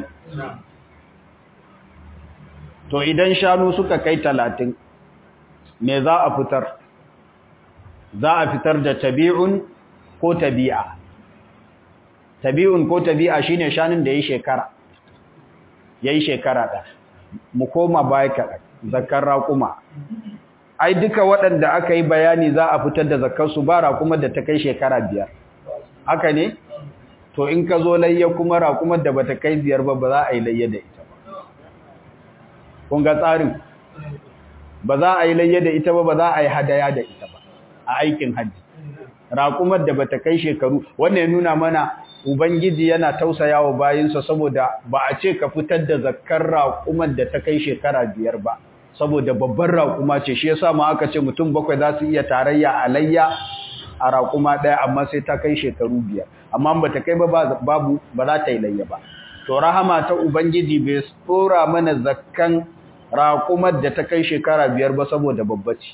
Speaker 1: to idan shanu suka kai talatin me za a fitar za a fitar da tabi'un ko tabi'a tabi'un ko tabi'a shine shanun da yayi shekara yayi shekara da mu koma baya kaɗan zakar raƙuma ai duka waɗanda aka yi bayani za a fitar da zakar su ba raƙumar da ta kai shekara biyar haka ne to in ka zo layya kuma raƙumar da bata kai biyar ba ba za a yi layya da ita ba kun ga tsarin ba za a yi layya da ita ba ba za a yi hadaya da ita ba a aikin hajji raƙumar da bata kai shekaru wannan ya nuna mana ubangiji yana tausaya wa bayinsa saboda ba a ce ka fitar da zakkar raƙumar da ta kai shekara biyar ba saboda babbar raƙuma ce shi yasa ma aka ce mutum bakwai za su iya tarayya a layya a raƙuma ɗaya amma sai ta kai shekaru biyar amma ba ta kai ba babu ba za ta yi layya ba to rahama ta ubangiji bai tsora mana zakkan raƙumar da ta kai shekara biyar ba saboda babbaci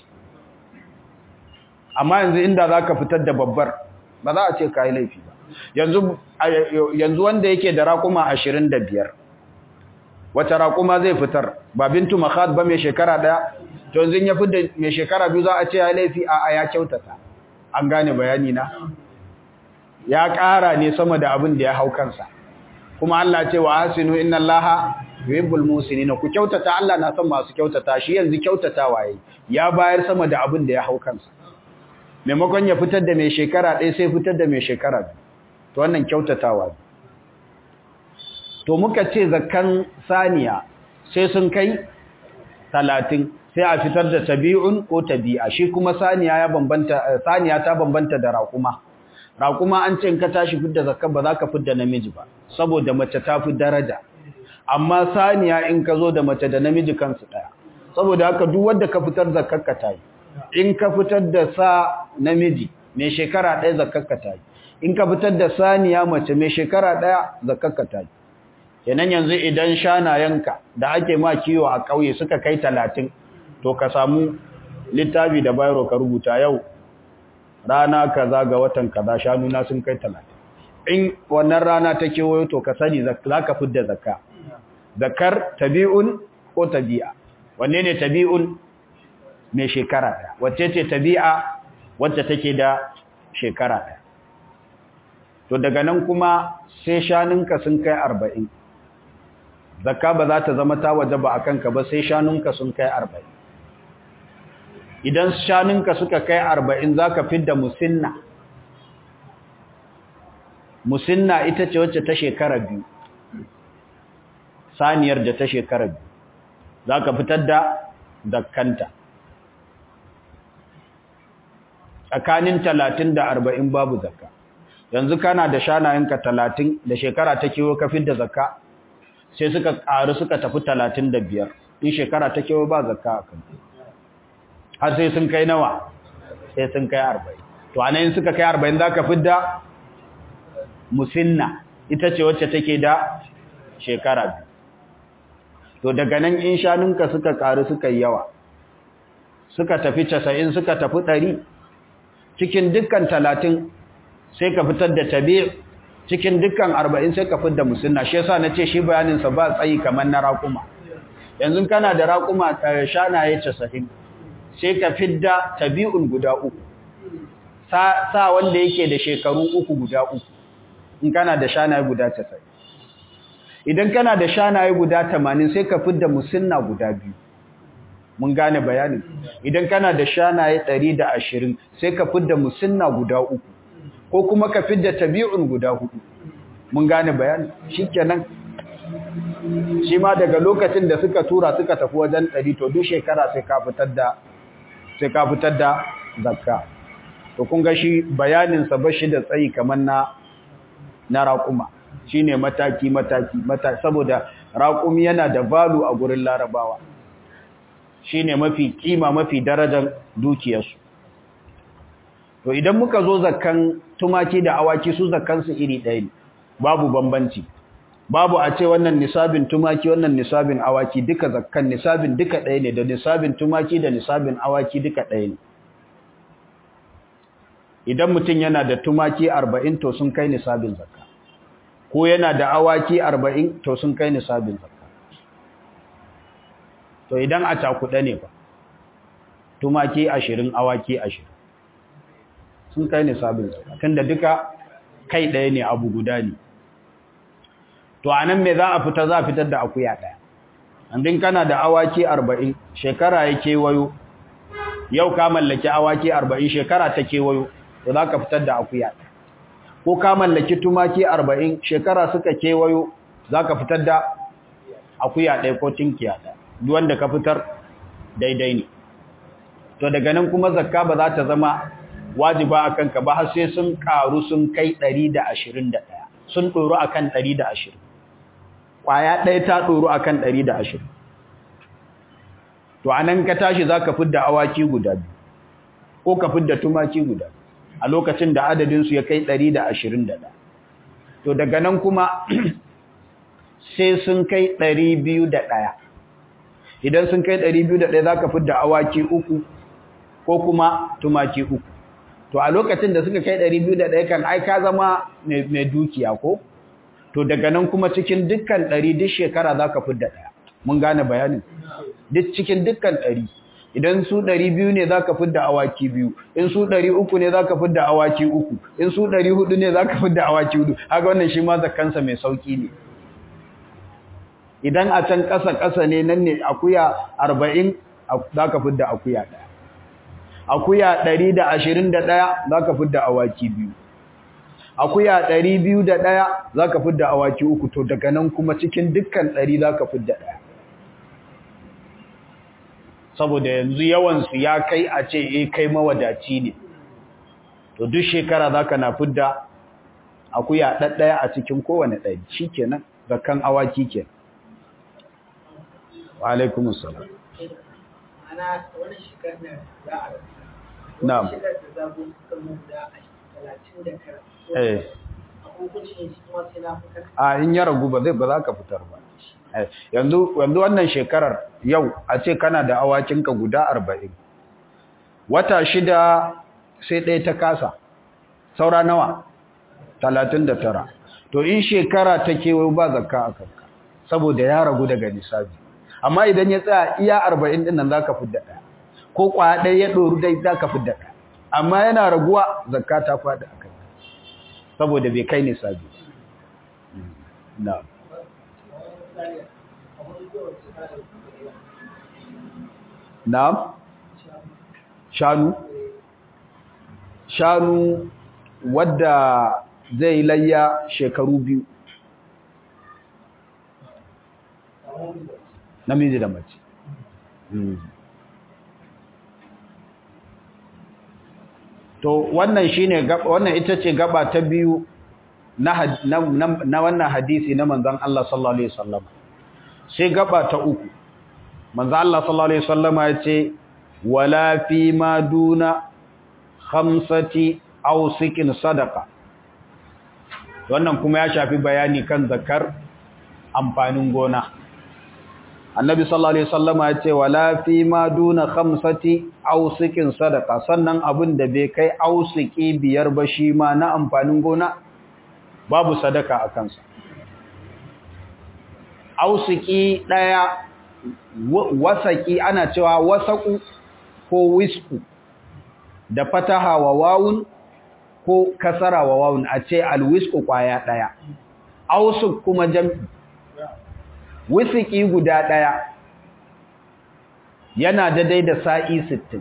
Speaker 1: amma yanzu inda za ka fitar da babbar ba za a ce ka yi laifi ba yanzu wanda yake da raƙuma ashirin da biyar wata raƙuma zai fitar ba bintu makhad ba mai shekara ɗaya to yanzu ya fi da mai shekara biyu za a ce ya yi laifi a ya kyautata an gane bayani na ya ƙara ne sama da abin da ya hau kansa kuma Allah ce wa hasinu inna Allaha yuhibbul muhsinin ku kyautata Allah na son masu kyautata shi yanzu kyautatawa yayi ya bayar sama da abin da ya hau kansa maimakon ya fitar da mai shekara ɗaya sai fitar da mai shekara biyu to wannan kyautatawa ne to muka ce zakkan saniya sai sun kai talatin sai a fitar da tabi'un ko tabi'a shi kuma saniya ya bambanta saniya ta bambanta da raƙuma raƙuma an ce in ka tashi fidda zakka ba za ka fidda namiji ba saboda mace ta fi daraja amma saniya in ka zo da mace da namiji kansu ɗaya saboda haka duk wanda ka fitar zakkar ka tayi in ka fitar da sa namiji mai shekara ɗaya zakkar ka tayi in ka fitar da saniya mace mai shekara ɗaya zakkar ka tayi kenan yanzu idan shanayenka da ake ma kiwo a ƙauye suka kai talatin to ka samu littafi da bayro ka rubuta yau rana kaza ga watan kaza shanuna sun kai talatin in wannan rana ta kewayo to ka sani za ka fidda zakka zakar tabi'un ko tabi'a wanne ne tabi'un mai shekara ɗaya wacce ce tabi'a wacce take da shekara ɗaya to daga nan kuma sai shanunka sun kai arba'in zakka ba za ta zama ta waje ba a kanka ba sai shanunka sun kai arba'in idan shanunka suka kai arba'in za ka fidda musinna musinna ita ce wacce ta shekara biyu saniyar da ta shekara biyu za ka fitar da dakkanta tsakanin talatin da arba'in babu zakka yanzu kana da shanayenka talatin da shekara ta kewa ka fidda zakka sai suka ƙaru suka tafi talatin da biyar in shekara ta kewa ba zakka a kan har sai sun kai nawa sai sun kai arba'in to a nan suka kai arba'in za ka fidda musinna ita ce wacce take da shekara biyu to daga nan in shanunka suka ƙaru suka yi yawa suka tafi casa'in suka tafi ɗari cikin dukkan talatin sai ka fitar da tabi cikin dukkan arba'in sai ka fitar da musinna shi yasa na ce shi bayaninsa ba tsayi kamar na raƙuma yanzu kana da raƙuma shanaye casa'in sai ka fidda tabi'un guda uku sa wanda yake da shekaru uku guda uku in kana da shanaye guda casa'in idan kana da shanaye guda tamanin sai ka fidda musinna guda biyu mun gane bayanin idan kana da shanaye ɗari da ashirin sai ka fidda musinna guda uku ko kuma ka fidda tabi'un guda hudu mun gane bayanin shikenan shi ma daga lokacin da suka tura suka tafi wajen ɗari to duk shekara sai ka fitar da sai ka fitar da zakka to kun ga shi bayaninsa ba shi da tsayi kamar na na raƙuma shine mataki mataki mataki saboda raƙumi yana da valu a gurin larabawa shine mafi kima mafi darajar dukiyarsu to idan muka zo zakkan tumaki da awaki su zakkan su iri ɗaya ne babu bambanci babu a ce wannan nisabin tumaki wannan nisabin awaki duka zakkan nisabin duka ɗaya ne da nisabin tumaki da nisabin awaki duka ɗaya ne idan mutum yana da tumaki arba'in to sun kai nisabin zakka ko yana da awaki arba'in to sun kai nisabin zakka to idan a cakuɗa ne ba tumaki ashirin awaki ashirin sun kai nisabin zakka tunda duka kai ɗaya ne abu guda ne to a nan me za a fita za a fitar da akuya ɗaya andin kana da awaki arba'in shekara ya kewayo yau ka mallaki awaki arba'in shekara ta kewayo to za ka fitar da akuya ɗaya ko ka mallaki tumaki arba'in shekara suka kewayo za ka fitar da akuya ɗaya ko tinkiya ɗaya duk wanda ka fitar daidai ne to daga nan kuma zakka ba za ta zama wajiba a kanka ba har sai sun karu sun kai ɗari da ashirin da ɗaya sun ɗoro a kan ɗari da ashirin ƙwaya ɗaya ta ɗoro a kan ɗari da ashirin to a nan ka tashi za ka fidda awaki guda biyu ko ka fidda tumaki guda a lokacin da adadinsu ya kai ɗari da ashirin da ɗaya to daga nan kuma sai sun kai ɗari biyu da ɗaya idan sun kai ɗari biyu da ɗaya za ka fidda awaki uku ko kuma tumaki uku to a lokacin da suka kai ɗari biyu da ɗaya kan ai ka zama mai dukiya ko to daga nan kuma cikin dukkan ɗari duk shekara za ka fidda ɗaya mun gane bayanin duk cikin dukkan ɗari idan su ɗari biyu ne za ka fidda awaki biyu in su ɗari uku ne za ka fidda awaki uku in su ɗari hudu ne za ka fidda awaki hudu haka wannan shi ma zakansa mai sauƙi ne idan a can ƙasa-ƙasa ne nan ne akuya arba'in za ka fidda akuya ɗaya akuya ɗari da ashirin da ɗaya za ka fidda awaki biyu akuya ɗari biyu da ɗaya za ka fidda awaki uku to daga nan kuma cikin dukkan ɗari za ka fidda ɗaya saboda yanzu yawansu ya kai a ce e kai mawadaci ne to duk shekara za ka na fidda akuya ɗaɗɗaya a cikin kowane ɗari shi kenan zakan awaki kenan wa alaikumussalam
Speaker 3: ana wani shekar da za a
Speaker 1: Na'am.
Speaker 3: wani shekar da zago suka mu da talatin da tara
Speaker 1: eh
Speaker 3: a hukuncin shi kuma sai na fitar
Speaker 1: a in ya ragu ba zai ba za ka fitar ba Eh, yanzu yanzu wannan shekarar yau a ce kana da awakinka guda arba'in wata shida sai ɗaya ta kasa saura nawa talatin da tara to in shekara ta kewayo ba zakka a kanka saboda ya ragu daga nisabi amma idan ya tsaya iya arba'in ɗin nan za ka fidda ɗaya ko ƙwaya ɗaya ya ɗoru dai za ka fidda ɗaya amma yana raguwa zakka ta faɗi a kanka saboda bai kai nisabi na'am Na'am? shanu shanu wadda zai layya shekaru biyu namiji da mace to wannan shine wannan ita ce gaba ta biyu na na wannan hadisi na manzon Allah sallallahu alaihi wasallam sai gaba ta uku manzon Allah sallallahu alaihi wasallam ya ce wala fi ma duna khamsati aw sikin sadaqa wannan kuma ya shafi bayani kan zakar amfanin gona annabi sallallahu alaihi wasallam ya ce wala fi ma duna khamsati ausikin sadaka sannan abin da bai kai ausiki biyar ba shi ma na amfanin gona babu sadaka a kansa ausiki daya wasaki ana cewa wasaku ko wisku da fataha wa wawun ko kasara wa wawun a ce alwisku kwaya daya ausuk kuma jam'i wisiki guda ɗaya yana daidai da sa'i sittin.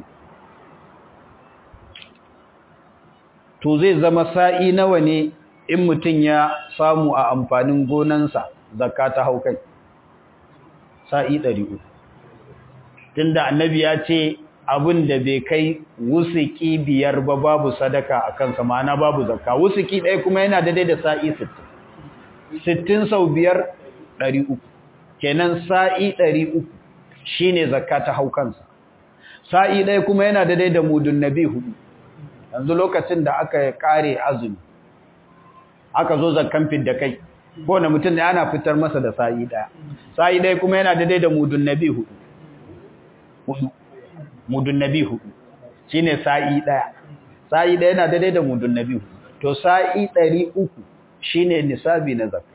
Speaker 1: to zai zama sa'i nawa ne in mutum ya samu a amfanin gonansa zakka ta hau kai sa'i ɗari uku tunda annabi ya ce abin da bai kai wusiki biyar ba babu sadaka a kansa ma'ana babu zakka wusiki ɗaya kuma yana daidai da sa'i sittin. Sittin sau biyar ɗari uku kenan sa'i ɗari uku shi ne zakka ta hau kansa sa'i ɗaya kuma yana daidai da mudun nabi hudu yanzu lokacin da aka ƙare azumi aka zo zakkan fidda kai ko na mutum da ana fitar masa da sa'i ɗaya sa'i ɗaya kuma yana daidai da mudun nabi hudu hudu mudun nabi hudu shi ne sa'i ɗaya sa'i ɗaya yana daidai da mudun nabi hudu to sa'i ɗari uku shi ne nisabi na zakka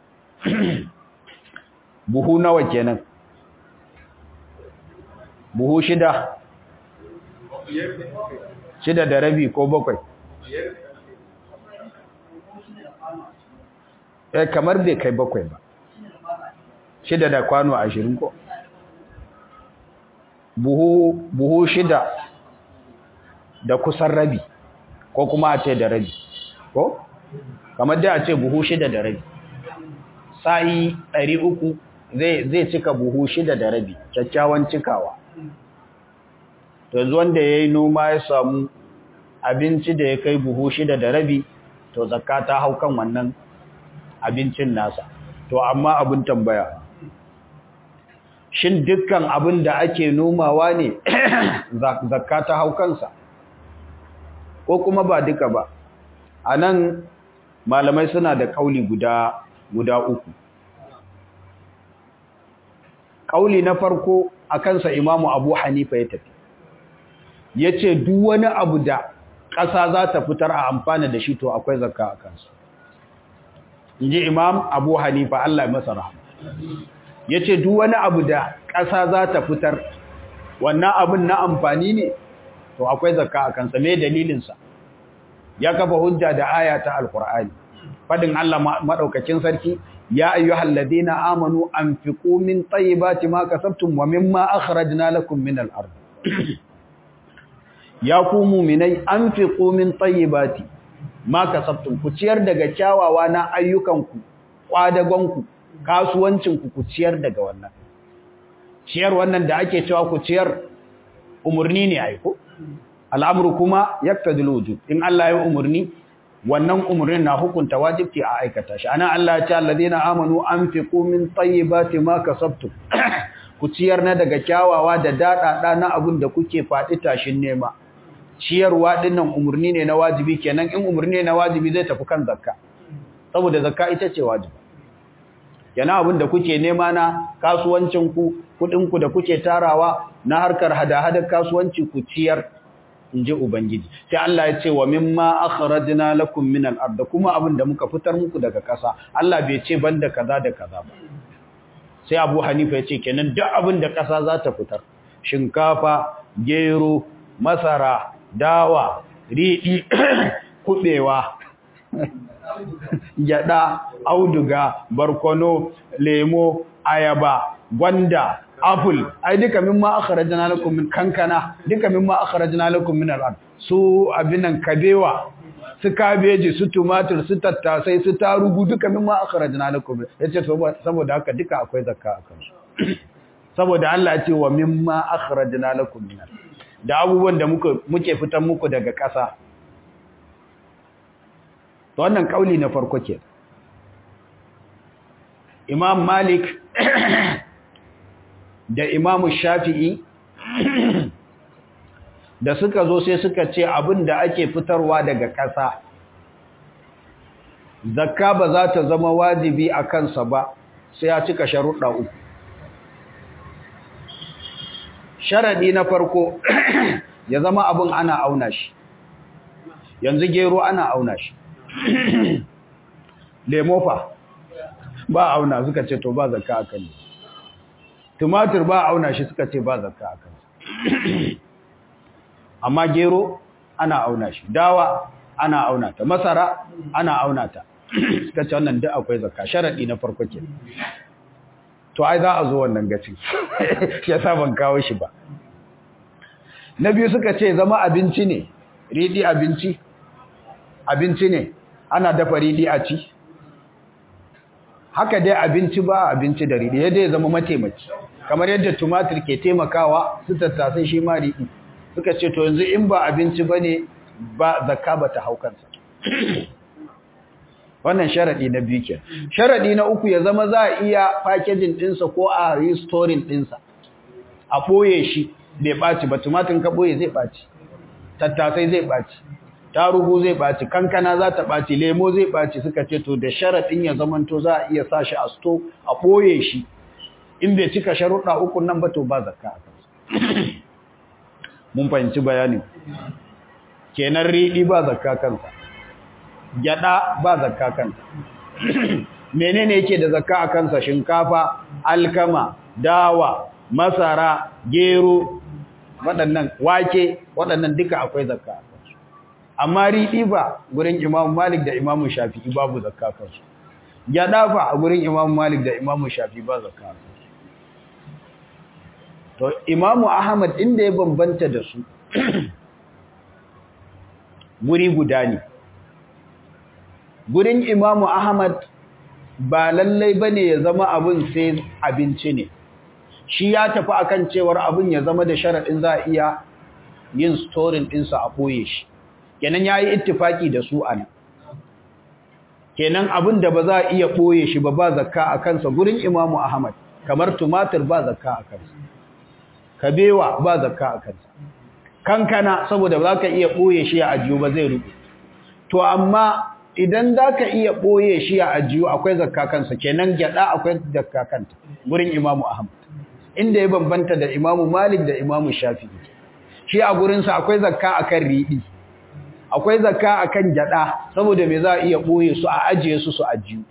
Speaker 1: buhu nawa kenan buhu shida shida da rabi ko bakwai eh kamar bai kai bakwai ba shida da kwano ashirin ko buhu buhu shida da kusan rabi ko kuma a ce da rabi ko kamar dai a ce buhu shida da rabi sa'i ɗari uku zai cika buhu shida da rabi kyakkyawan cikawa yanzu wanda ya yi noma ya samu abinci da ya kai buhu shida da rabi to zakka ta hau kan wannan abincin nasa to amma abin tambaya shin dukkan abin da ake nomawa ne zakka ta hau kansa ko kuma ba duka ba a nan malamai suna da kauli guda guda uku kauli na farko a kansa imamu abu hanifa ya tafi ya ce duk wani abu da ƙasa za ta fitar a amfana da shi to akwai zakka a kansa in ji imam abu hanifa allah masa rahama ya ce duk wani abu da ƙasa za ta fitar wannan abin na amfani ne to akwai zakka a kansa me dalilinsa ya kafa hujja da aya ta alkur'ani fadin Allah madaukakin sarki ya ayyuhal ladina amanu anfiqu min tayyibati ma kasabtum wa mimma akhrajna lakum min al-ard ya ku mu'minai anfiqu min tayyibati ma kasabtum ku ciyar daga kyawawa na ayyukanku kwadagonku kasuwancinku ku ciyar daga wannan ciyar wannan da ake cewa ku ciyar umurni ne aiko al'amru kuma yaktadul wujub in Allah ya umurni wannan umurnin na hukunta wajibci a aikata shi ana Allah ya ce alladheena amanu anfiqu min tayyibati ma kasabtum ku ciyar na daga kyawawa da dadada na abun da kuke fadi tashin nema ciyarwa dinnan umurni ne na wajibi kenan in umurni ne na wajibi zai tafi kan zakka saboda zakka ita ce wajibi kenan abun da kuke nema na kasuwancin ku kudin ku da kuke tarawa na harkar hada-hadar kasuwanci ku ciyar in ji Ubangiji, sai Allah ya ce wa mimma akhrajna lakum min al-ard kuma abin da muka fitar muku daga ƙasa Allah bai ce banda kaza da kaza ba sai Abu Hanifa ya ce kenan duk abin da ƙasa za ta fitar shinkafa gero masara dawa riɗi kubewa gyada auduga barkono lemo ayaba gwanda apple ai duka mimma akhrajna lakum min kankana duka mimma akhrajna lakum min al-ard su abinan kabewa su kabeji su tumatur su tattasai su tarugu duka mimma akhrajna lakum yace saboda haka duka akwai zakka a kansu saboda Allah ya ce wa mimma akhrajna lakum min da abubuwan da muke muke fitan muku daga ƙasa to wannan kauli na farko ke Imam Malik da Imam Shafi'i da suka zo sai suka ce abin da ake fitarwa daga ƙasa zakka ba za ta zama wajibi a kansa ba sai ya cika sharuɗa uku sharaɗi na farko ya zama abin ana auna shi yanzu gero ana auna shi lemofa ba auna suka ce to ba zakka a kan tumatir ba auna shi suka ce ba zakka a kan amma gero ana auna shi dawa ana auna ta masara ana auna ta suka ce wannan duk akwai zakka sharadi na farko ke to ai za a zo wannan gaci ya sa ban kawo shi ba na biyu suka ce zama abinci ne ridi abinci abinci ne ana dafa ridi a ci haka dai abinci ba abinci da ridi yadda ya zama mataimaki kamar yadda tumatir ke taimakawa su tattasai shi ma ridi suka ce to yanzu in ba abinci ba ne ba zakka ba ta haukansa wannan sharaɗi na biyu ke sharaɗi na uku ya zama za a iya packaging ɗinsa ko a restoring ɗinsa a ɓoye shi bai ɓaci ba tumatin ka ɓoye zai ɓaci tattasai zai ɓaci tarugu zai ɓaci kankana za ta ɓaci lemo zai ɓaci suka ce to da sharaɗin ya zamanto za a iya sa shi a sto a ɓoye shi in bai cika sharuɗa uku nan ba to ba zakka a kansa mun fahimci bayanin kenan riɗi ba zakka kansa gyada ba zakka kansa menene yake da zakka a kansa shinkafa alkama dawa masara gero waɗannan wake waɗannan duka akwai zakka a kansu amma riɗi ba gurin Imam Malik da Imam Shafi'i babu zakka kansu gyada fa a gurin Imam Malik da Imam Shafi'i ba zakka kansu to Imam Ahmad inda ya bambanta da su guri guda ne gurin imamu ahmad ba lallai bane ya zama abin sai abinci ne shi ya tafi akan cewar abin ya zama da sharaɗin za a iya yin storin ɗinsa a koye shi kenan ya yi ittifaki da su a nan kenan abin da ba za a iya ɓoye shi ba ba zakka a kansa gurin imamu ahmad kamar tumatir ba zakka a kansa kabewa ba zakka a kansa kankana saboda ba za ka iya ɓoye shi a ajiyo ba zai rubu to amma idan za ka iya ɓoye shi a ajiyo akwai zakka kansa kenan gyaɗa akwai zakka kanta gurin imamu ahmad inda ya bambanta da imamu malik da imamu shafi'i shi a gurinsa akwai zakka akan riɗi akwai zakka akan gyaɗa saboda me za a iya ɓoye su a ajiye su su ajiyo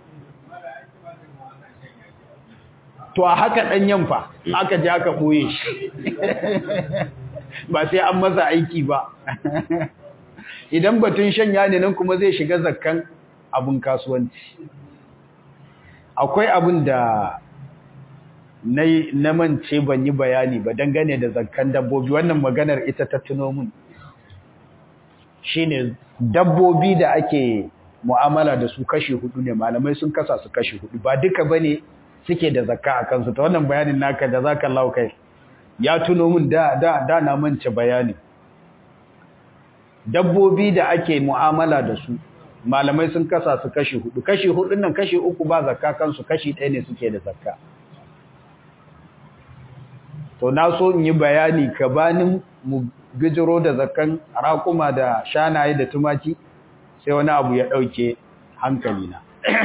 Speaker 1: to a haka ɗanyen fa aka je aka ɓoye shi ba sai an masa aiki ba idan batun shanya ne nan kuma zai shiga zakkan abun kasuwanci akwai abin da na mance ban yi bayani ba dangane da zakkan dabbobi wannan maganar ita ta tuno mun shine dabbobi da ake mu'amala da su kashi hudu ne malamai sun kasa su kashi hudu ba duka bane suke da zakka a kansu ta wannan bayanin naka da zaka lau kai ya tuno min da da da na mance bayani dabbobi da ake mu'amala da su malamai sun kasa su kashi hudu kashi hudun nan kashi uku ba zakka kansu kashi ɗaya ne suke da zakka to na so in yi bayani kabanin mu bijiro da zakkan raƙuma da shanaye da tumaki sai wani abu ya ɗauke hankalina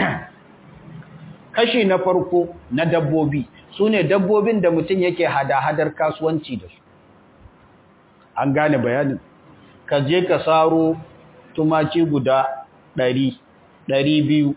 Speaker 1: kashi na farko na dabbobi su ne dabbobin da mutum yake hada-hadar kasuwanci da su an gane bayanin ka je ka saro tumaki guda ɗari ɗari biyu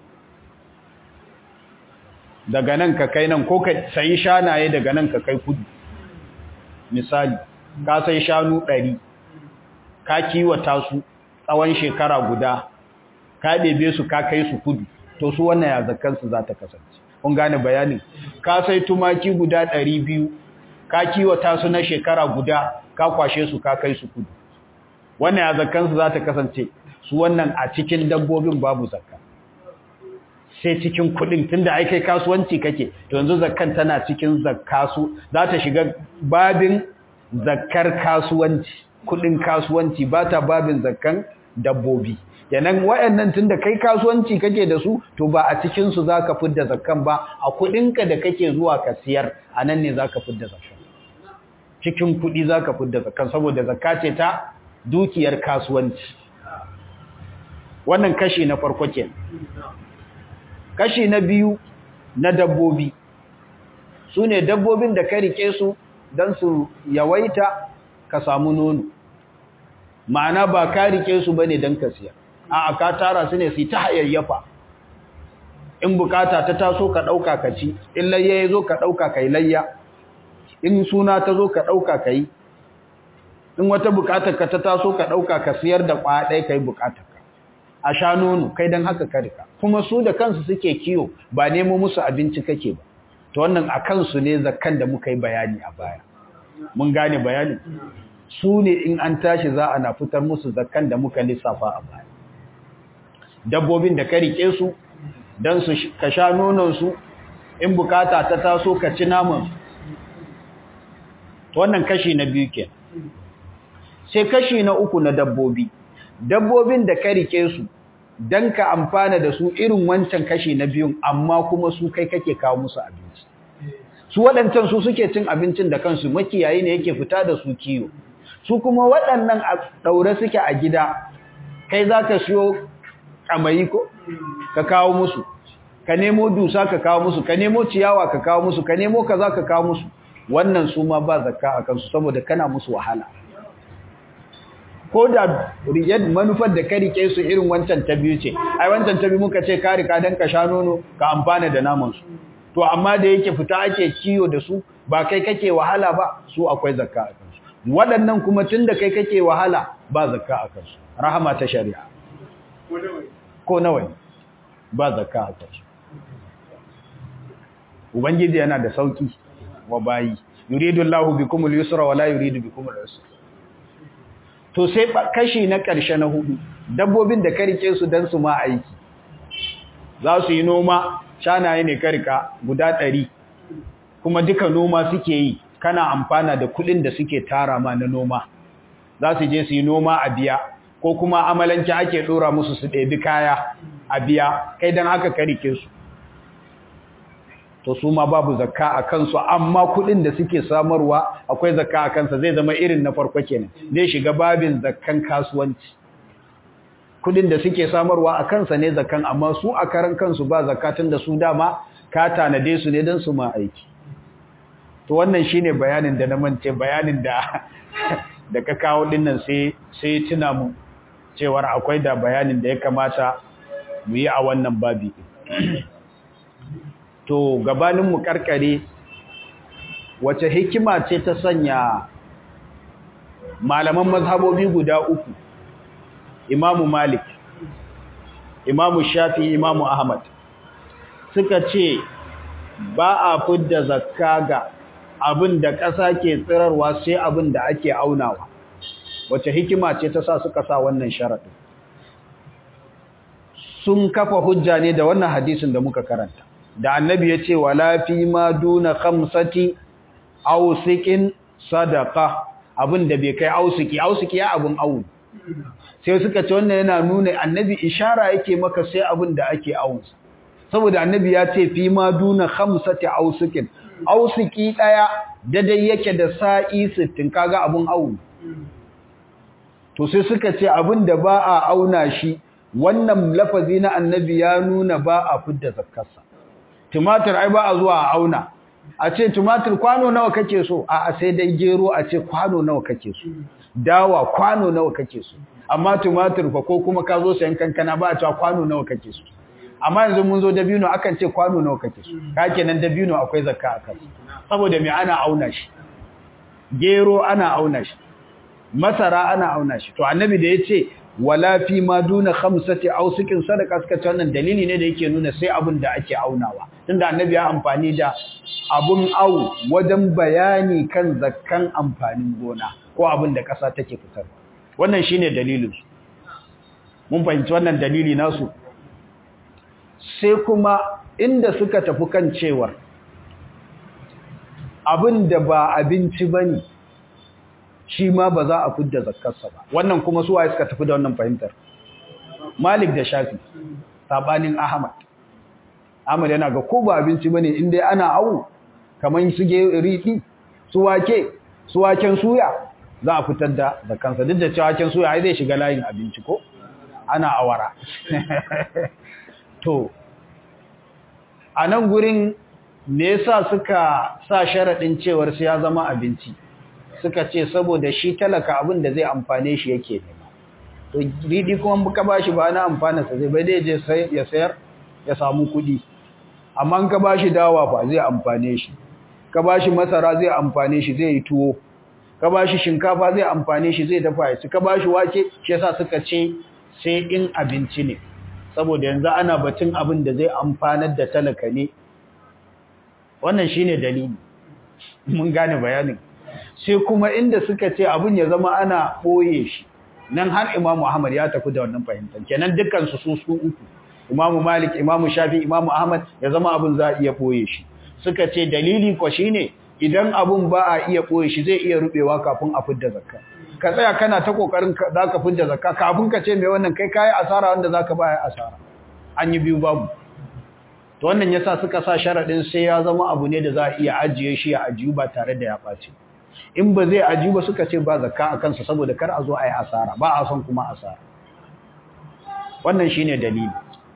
Speaker 1: daga nan ka kai nan ko ka sayi shanaye daga nan ka kai kudu misali ka sai shanu ɗari ka kiwata su tsawon shekara guda ka ɗebe su ka kai su kudu to su wannan ya zakansu za ta kasance kun gane bayanin ka sai tumaki guda ɗari biyu ka kiwata su na shekara guda ka kwashe su ka kai su kudu wannan ya zakkan su za ta kasance su wannan a cikin dabbobin babu zakka sai cikin kudin tunda ai kai kasuwanci kake to yanzu zakkan tana cikin zakkasu za ta shiga babin zakkar kasuwanci kudin kasuwanci ba ta babin zakkan dabbobi yanan wayannan tunda kai kasuwanci kake da su to ba a cikin su zaka fidda zakkan ba a kudinka da kake zuwa ka siyar anan ne zaka fidda zakkan cikin kudi zaka fidda zakkan saboda zakka ce ta dukiyar kasuwanci wannan kashi na farko kenan kashi na biyu na dabbobi su ne dabbobin da ka rike su don su yawaita ka samu nono ma'ana ba ka rike su bane don ka siya a ka tara su ne su ta hayayyafa in bukata ta taso ka ɗauka ka ci in layya ya zo ka ɗauka ka yi layya in suna ta zo ka ɗauka ka yi in wata bukatar ka ta taso ka ɗauka ka siyar da ɗaya ka yi bukatar ka a sha nono kai don haka ka rika kuma su da kansu suke kiyo ba nemo musu abinci kake ba to wannan a kansu ne zakkan da muka yi bayani a baya mun gane bayani su ne in an tashi za a na fitar musu zakkan da muka lissafa a baya dabbobin da ka rike su don su ka sha nononsu in bukata ta taso ka ci naman to wannan kashi na biyu ke sai kashi na uku na dabbobi dabbobin da ka rike su don ka amfana da su irin wancan kashi na biyun amma kuma su kai kake kawo musu abinci su waɗancan su suke cin abincin da kansu makiyayi ne yake fita da su kiyo su kuma waɗannan a ɗaure suke a gida kai za ka siyo ƙamayi ko ka kawo musu ka nemo dusa ka kawo musu ka nemo ciyawa ka kawo musu ka nemo kaza ka kawo musu wannan su ma ba zakka a kansu saboda kana musu wahala ko da riyad manufar da ka rike su irin wancan ta biyu ce ai wancan ta biyu muka ce ka rika dan ka sha nono ka amfana da naman su to amma da yake fita ake kiyo da su ba kai kake wahala ba su akwai zakka a kansu waɗannan kuma tunda kai kake wahala ba zakka a kansu rahama ta shari'a ko nawa ne ba zakka a kansu ubangiji yana da sauki wa bayi yuridu Allahu bikumul yusra wa la yuridu bikumul usra to sai kashi na ƙarshe na hudu dabbobin da karike su dan su ma aiki za su yi noma shanaye ne karika guda ɗari kuma duka noma suke yi kana amfana da kuɗin da suke tara ma na noma za su je su yi noma a biya ko kuma amalanci ake ɗora musu su ɗebi kaya a biya kai don haka karike su to su ma babu zakka a kansu amma kuɗin da suke samarwa akwai zakka a kansa zai zama irin na farko kenan zai shiga babin zakkan kasuwanci kuɗin da suke samarwa a kansa ne zakkan amma su a karan kansu ba zakatun da su dama ka tanade su ne don su ma aiki to wannan shine bayanin da na mance bayanin da da ka kawo dinnan sai sai tuna mu cewar akwai da bayanin da ya kamata mu yi a wannan babi to gabanin mu karkare wace hikima ce ta sanya malaman mazhabobi guda uku imamu malik imamu shafi imamu ahmad suka ce ba a fidda zakka ga abin da ƙasa ke tsirarwa sai abin da ake aunawa wace hikima ce ta sa suka sa wannan sharaɗin sun kafa hujja ne da wannan hadisin da muka karanta da annabi ya ce wala fi ma duna khamsati ausikin sadaqa abin da bai kai ausiki ausiki ya abin awu sai suka ce wannan yana nuna annabi ishara yake maka sai abin da ake awunsa saboda annabi ya ce fi ma duna khamsati ausikin ausiki daya daidai yake da sa'i 60 kaga abin awu to sai suka ce abin da ba a auna shi wannan lafazi na annabi ya nuna ba a fidda zakkarsa tumatir ai ba a zuwa a auna a ce tumatir kwano nawa kake so a sai dai gero a ce kwano nawa kake so dawa kwano nawa kake so amma tumatir fa ko kuma ka zo sayan kankana ba a cewa kwano nawa kake so amma yanzu mun zo dabino akan ce kwano nawa kake so ka kenan dabino akwai zakka a kansa saboda me ana auna shi gero ana auna shi masara ana auna shi to annabi da yace wala fi ma duna khamsati ausikin sadaka suka ce wannan dalili ne da yake nuna sai abin da ake aunawa tunda annabi ya amfani da abun au wajen bayani kan zakkan amfanin gona ko abin da ƙasa take fitar wannan shine dalilin su mun fahimci wannan dalili nasu sai kuma inda suka tafi kan cewar abin da ba abinci bane shi ma ba za a fidda zakkarsa ba wannan kuma su waye suka tafi da wannan fahimtar Malik da Shafi sabanin Ahmad Ahmad yana ga ko ba abinci bane in dai ana awu kaman su ge riɗi su wake su waken suya za a fitar da zakkansa duk da cewa waken suya ai zai shiga layin abinci ko ana awara to a nan gurin me yasa suka sa sharadin cewar sai ya zama abinci suka ce saboda shi talaka abin da zai amfane shi yake nema to ridi kuma ka bashi ba na amfana sa zai bai dai je sai ya sayar ya samu kuɗi amma in ka bashi dawa fa zai amfane shi ka bashi masara zai amfane shi zai yi tuwo ka bashi shinkafa zai amfane shi zai dafa shi ka bashi wake shi yasa suka ce sai in abinci ne saboda yanzu ana batun abin da zai amfanar da talaka ne wannan shine dalili mun gane bayanin sai kuma inda suka ce abin ya zama ana boye shi nan har Imam Ahmad ya tafi da wannan fahimtar kenan dukkan su su su uku Imam Malik Imam Shafi Imam Ahmad ya zama abin za a iya boye shi suka ce dalili ko shine idan abun ba a iya boye shi zai iya rubewa kafin a fidda zakka ka tsaya kana ta kokarin zaka fidda zakka kafin ka ce me wannan kai kai asara wanda zaka ba ya asara an yi biyu babu to wannan yasa suka sa sharadin sai ya zama abu ne da za a iya ajiye shi a ajiyu ba tare da ya ɓaci in ba zai ajiyu ba suka ce ba zakka a kansa saboda kar a zo a yi asara ba a son kuma asara wannan shine dalili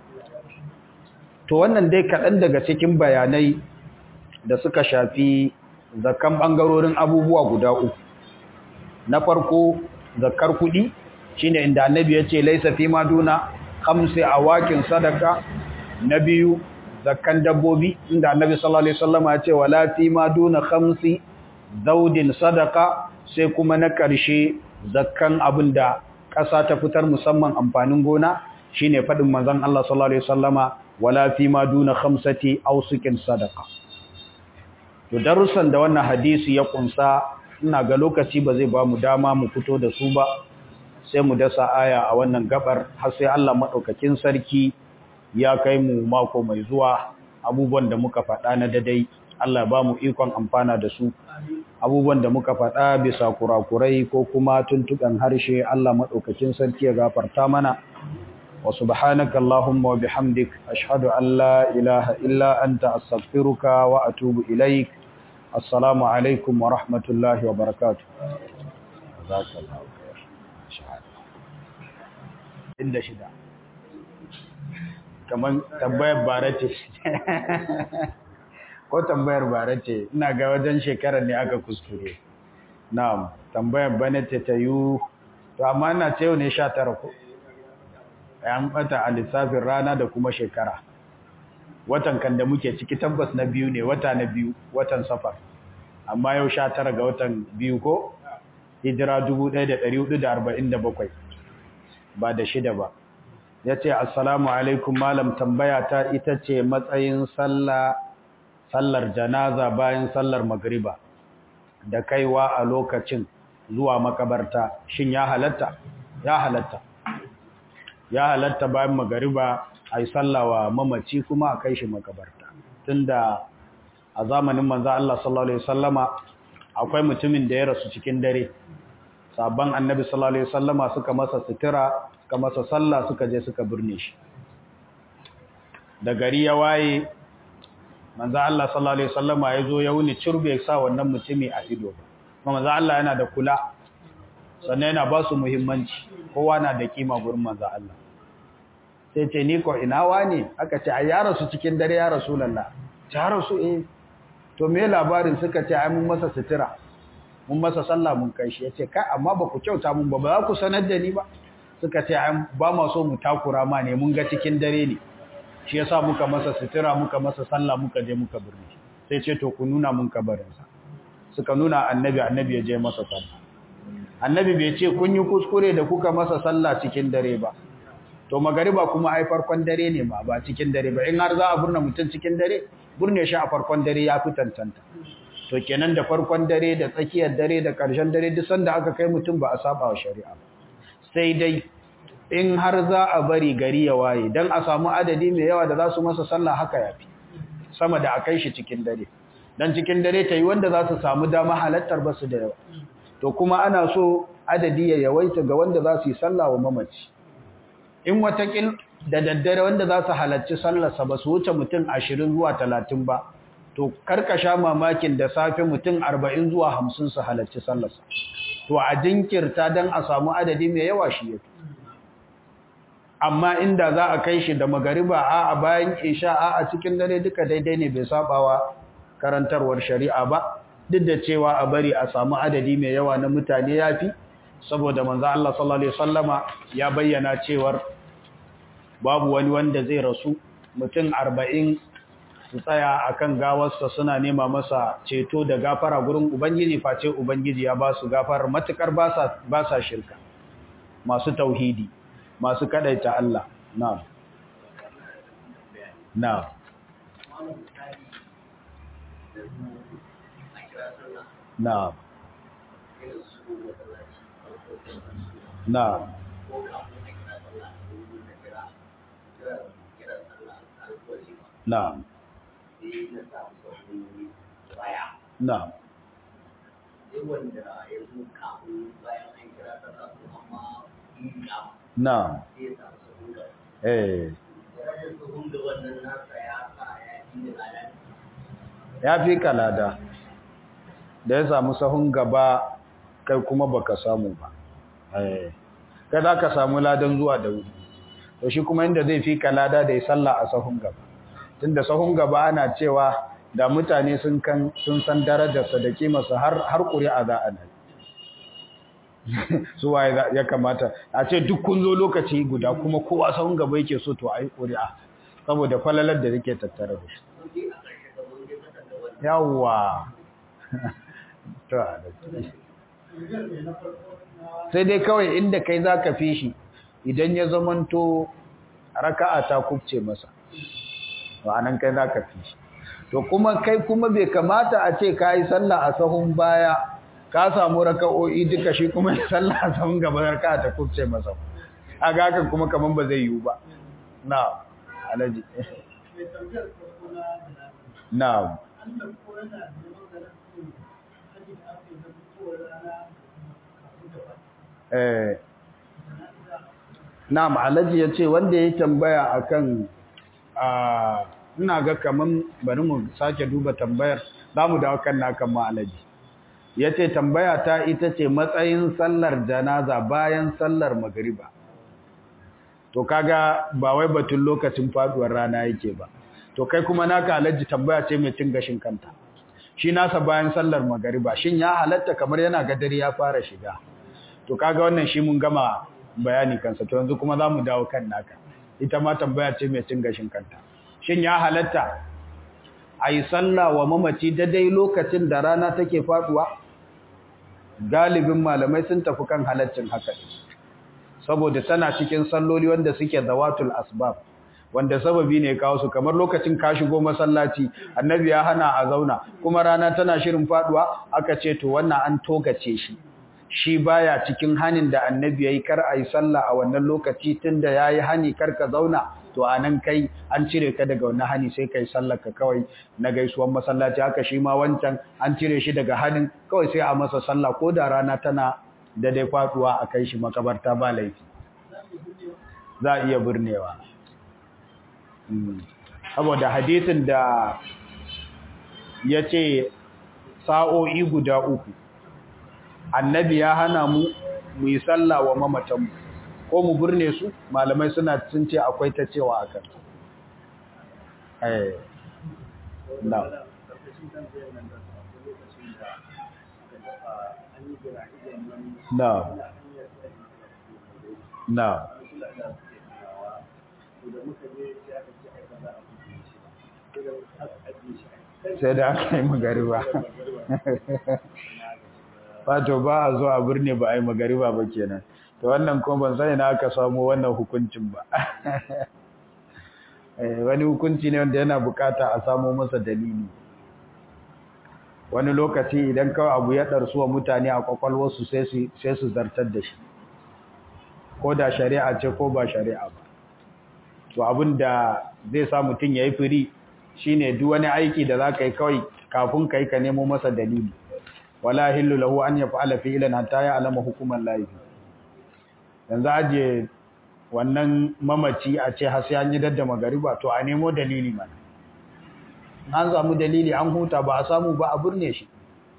Speaker 1: to wannan dai kaɗan daga cikin bayanai da suka shafi zakkan ɓangarorin abubuwa guda uku na farko zakkar kuɗi shine inda annabi ya ce laisa fi ma duna khamsi awakin sadaka na biyu zakkan dabbobi inda annabi sallallahu alaihi wasallam ya ce wala fi ma duna khamsi daudin sadaka sai kuma na ƙarshe zakkan abinda ƙasa ta fitar musamman amfanin gona shine fadin manzon Allah sallallahu alaihi wasallama wala fi ma duna khamsati awsikin sadaka to darussan da wannan hadisi ya kunsa ina ga lokaci ba zai ba mu dama mu fito da su ba sai mu dasa aya a wannan gabar har sai Allah madaukakin sarki ya kai mu mako mai zuwa abubuwan da muka faɗa na dadai Allah ba mu ikon amfana da su abubuwan da muka faɗa bisa kurakurai ko kuma tuntuɓen harshe Allah maɗaukakin sarki ya gafarta mana wa subhanaka Allahumma wa bihamdik ashhadu an la ilaha illa anta astaghfiruka wa atubu ilaik assalamu alaikum wa rahmatullahi wa barakatuh inda shida kamar tambayar bara ce ko tambayar bara ce ina ga wajen shekarar ne aka kuskure na'am tambayar bane ce ta yi to amma ina ce yau ne 19 ko an bata a lissafin rana da kuma shekara watan kan da muke ciki tabbas na biyu ne wata na biyu watan safar amma yau 19 ga watan biyu ko hijira 1447 ba da shida ba ya ce assalamu alaikum malam tambaya ta ita ce matsayin sallar janaza bayan sallar magriba da kaiwa a lokacin zuwa makabarta shin ya halatta ya halatta ya halatta bayan magriba a yi sallawa mamaci kuma a kai shi makabarta tunda a zamanin manzo Allah sallallahu alaihi wasallama akwai mutumin da ya rasu cikin dare sabon annabi sallallahu alaihi wasallama suka masa sutura suka masa sallah suka je suka birne shi da gari ya waye manzo Allah sallallahu alaihi wasallama ya zo ya wuni cirbe sa wannan mutumi a ido kuma manzo Allah yana da kula sannan yana ba su muhimmanci kowa na da kima gurin manzo Allah sai ce ni ko ina wani aka ce ai ya rasu cikin dare ya rasulullah ya rasu eh to me labarin suka ce ai mun masa sutura mun masa sallah mun kai shi yace kai amma ba ku kyauta mun ba ba za ku sanar da ni ba suka ce ai ba ma so mu takura ma ne mun ga cikin dare ne shi yasa muka masa sutura muka masa sallah muka je muka birni sai ce to ku nuna mun kabarin sa suka nuna annabi annabi ya je masa sallah annabi bai ce kun yi kuskure da kuka masa sallah cikin dare ba to magariba kuma ai farkon dare ne ma ba cikin dare ba in har za a burne mutum cikin dare burne shi a farkon dare ya fi tantanta to kenan da farkon dare da tsakiyar dare da ƙarshen dare duk sanda aka kai mutum ba a saba wa shari'a ba sai dai in har za a bari gari ya waye dan a samu adadi mai yawa da za su masa sallah haka yafi sama da a kai shi cikin dare dan cikin dare ta yi wanda za su samu dama halattar ba su da yawa to kuma ana so adadi ya yawaita ga wanda za su yi sallah wa mamaci in watakil da daddare wanda za su halarci sallarsa ba su wuce mutum ashirin zuwa talatin ba to karkasha mamakin da safe mutum arba'in zuwa hamsin su halarci sallarsa to a jinkirta don a samu adadi mai yawa shi yake amma inda za a kai shi da magariba a a bayan isha a a cikin dare duka daidai ne bai sabawa karantarwar shari'a ba duk da cewa a bari a samu adadi mai yawa na mutane yafi saboda manzo Allah sallallahu alaihi wasallama ya bayyana cewar babu wani wanda zai rasu mutum 40 su tsaya akan gawarsa suna nema masa ceto da gafara gurin ubangiji face ubangiji ya ba su gafarar matukar ba sa ba sa shirka masu tauhidi masu kadaita Allah na'am na'am na'am na'am na'am na'am na'am eh ya fi kalada da ya samu sahun gaba kai kuma baka samu ba eh kai za ka samu ladan zuwa da wuri to shi kuma inda zai fi kalada da ya salla a sahun gaba tunda sahun gaba ana cewa da mutane sun kan sun san darajarsa da kimarsa har har ƙuri'a za a nan su waye ya kamata a ce duk kun zo lokaci guda kuma kowa sahun gaba yake so to ayi ƙuri'a saboda falalar da yake tattare da shi yawwa to sai dai kawai inda kai zaka fi shi idan ya zamanto raka'a ta kubce masa anan kai zaka fi shi to kuma kai kuma bai kamata a ce kai sallah a sahun baya ka samu raka'o'i duka shi kuma sallah a sahun gaba raka'a ta kubce masa kaga hakan kuma kaman ba zai yiwu ba na'am alaji na'am eh na'am alaji yace wanda ya tambaya akan a ina ga kaman bari mu sake duba tambayar zamu dawo kan nakan ma alaji yace tambaya ta ita ce matsayin sallar janaza bayan sallar magriba to kaga ba wai batun lokacin faduwar rana yake ba to kai kuma naka alaji tambaya ce mai cin gashin kanta shi nasa bayan sallar magriba shin ya halatta kamar yana ga dare ya fara shiga to kaga wannan shi mun gama bayani kansa to yanzu kuma zamu dawo kan naka ita ma tambaya ce mai cin gashin kanta shin ya halatta ayi sallah wa mamaci daidai lokacin da rana take faduwa galibin malamai sun tafi kan halaccin haka saboda tana cikin salloli wanda suke zawatul asbab wanda sababi ne kawo su kamar lokacin ka shigo masallaci annabi ya hana a zauna kuma rana tana shirin faduwa aka ce to wannan an togace shi shi baya cikin hanin da annabi yayi kar ayi sallah a wannan lokaci tunda yayi hani kar ka zauna to anan kai an cire ka daga wannan hani sai kai sallar ka kawai na gaisuwan masallaci haka shi ma wancan an cire shi daga hanin kawai sai a masa sallah ko da rana tana da dai faduwa a kai shi makabarta ba laifi za a iya burnewa saboda hadisin da ya ce sa'o'i guda uku annabi ya hana mu mu yi sallah wa mamatanmu ko mu burne su malamai suna sun ce akwai ta cewa a kan na na na sai da aka yi magariba wato ba a zo a birni ba a yi magariba ba kenan to wannan kuma ban sani na aka samu wannan hukuncin ba wani hukunci ne wanda yana bukata a samu masa dalili wani lokaci idan kawai abu ya ɗarsu wa mutane a kwakwalwarsu sai su zartar da shi ko da shari'a ce ko ba shari'a ba to abin da zai sa mutum ya yi firi shine duk wani aiki da za ka yi kawai kafin ka yi ka nemo masa dalili wala hillu lahu an yaf'ala fi'lan hatta ya'lama hukuman lahi yanzu aje wannan mamaci a ce har sai an yi dadda magariba to a nemo dalili mana an samu dalili an huta ba a samu ba a burne shi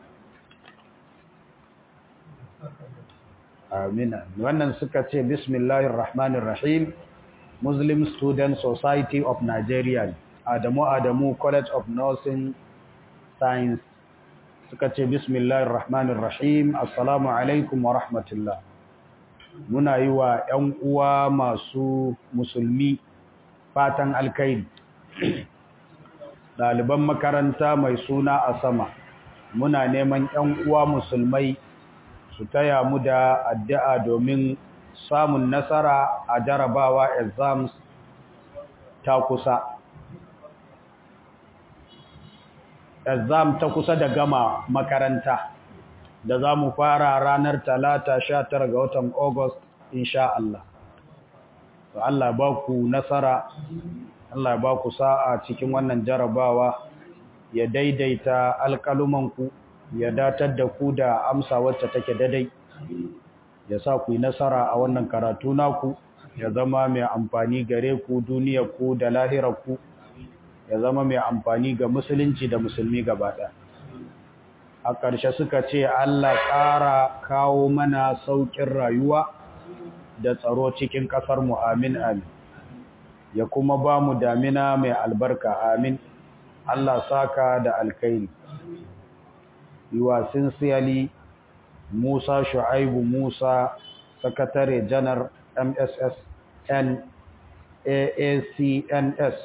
Speaker 1: amina wannan suka ce bismillahir rahmanir rahim muslim student society of nigeria adamu adamu college of nursing science suka ce bismillahir rahmanir rahim assalamu alaikum wa rahmatullah muna yi wa ‘yan uwa masu musulmi fatan alkairi ɗaliban makaranta mai suna a sama muna neman ‘yan uwa musulmai su taya mu da addu'a domin samun nasara a jarabawa exams ta kusa exam ta kusa da gama makaranta da za mu fara ranar talata sha tara ga watan August insha Allah. To Allah ba ku nasara, Allah ba ku sa'a cikin wannan jarabawa ya daidaita alƙalumanku, ya datar da ku da amsa wacce take dadai, ya sa ku yi nasara a wannan karatu naku, ya zama mai amfani gare ku duniyarku da lahirarku, ya zama mai amfani ga musulunci da musulmi gaba ɗaya. a ƙarshe suka ce Allah ƙara kawo mana sauƙin rayuwa da tsaro cikin ƙasar mu amin amin ya kuma ba mu damina mai albarka amin Allah saka da alkairi yiwa sinsiyali Musa Shu'aibu Musa sakatare janar MSSN AACNS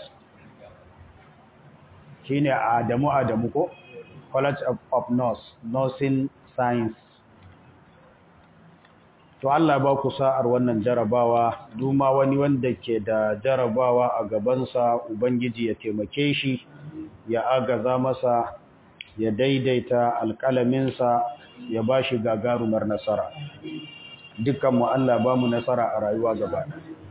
Speaker 1: shine Adamu Adamu ko College of, of Nurse, Nursing Science. To Allah ba ku sa'ar wannan jarabawa, duma wani wanda ke da jarabawa a gabansa Ubangiji ya taimake shi, ya agaza masa, ya daidaita alƙalaminsa, ya ba shi gagarumar nasara. Dukkanmu Allah ba mu nasara a rayuwa gaba.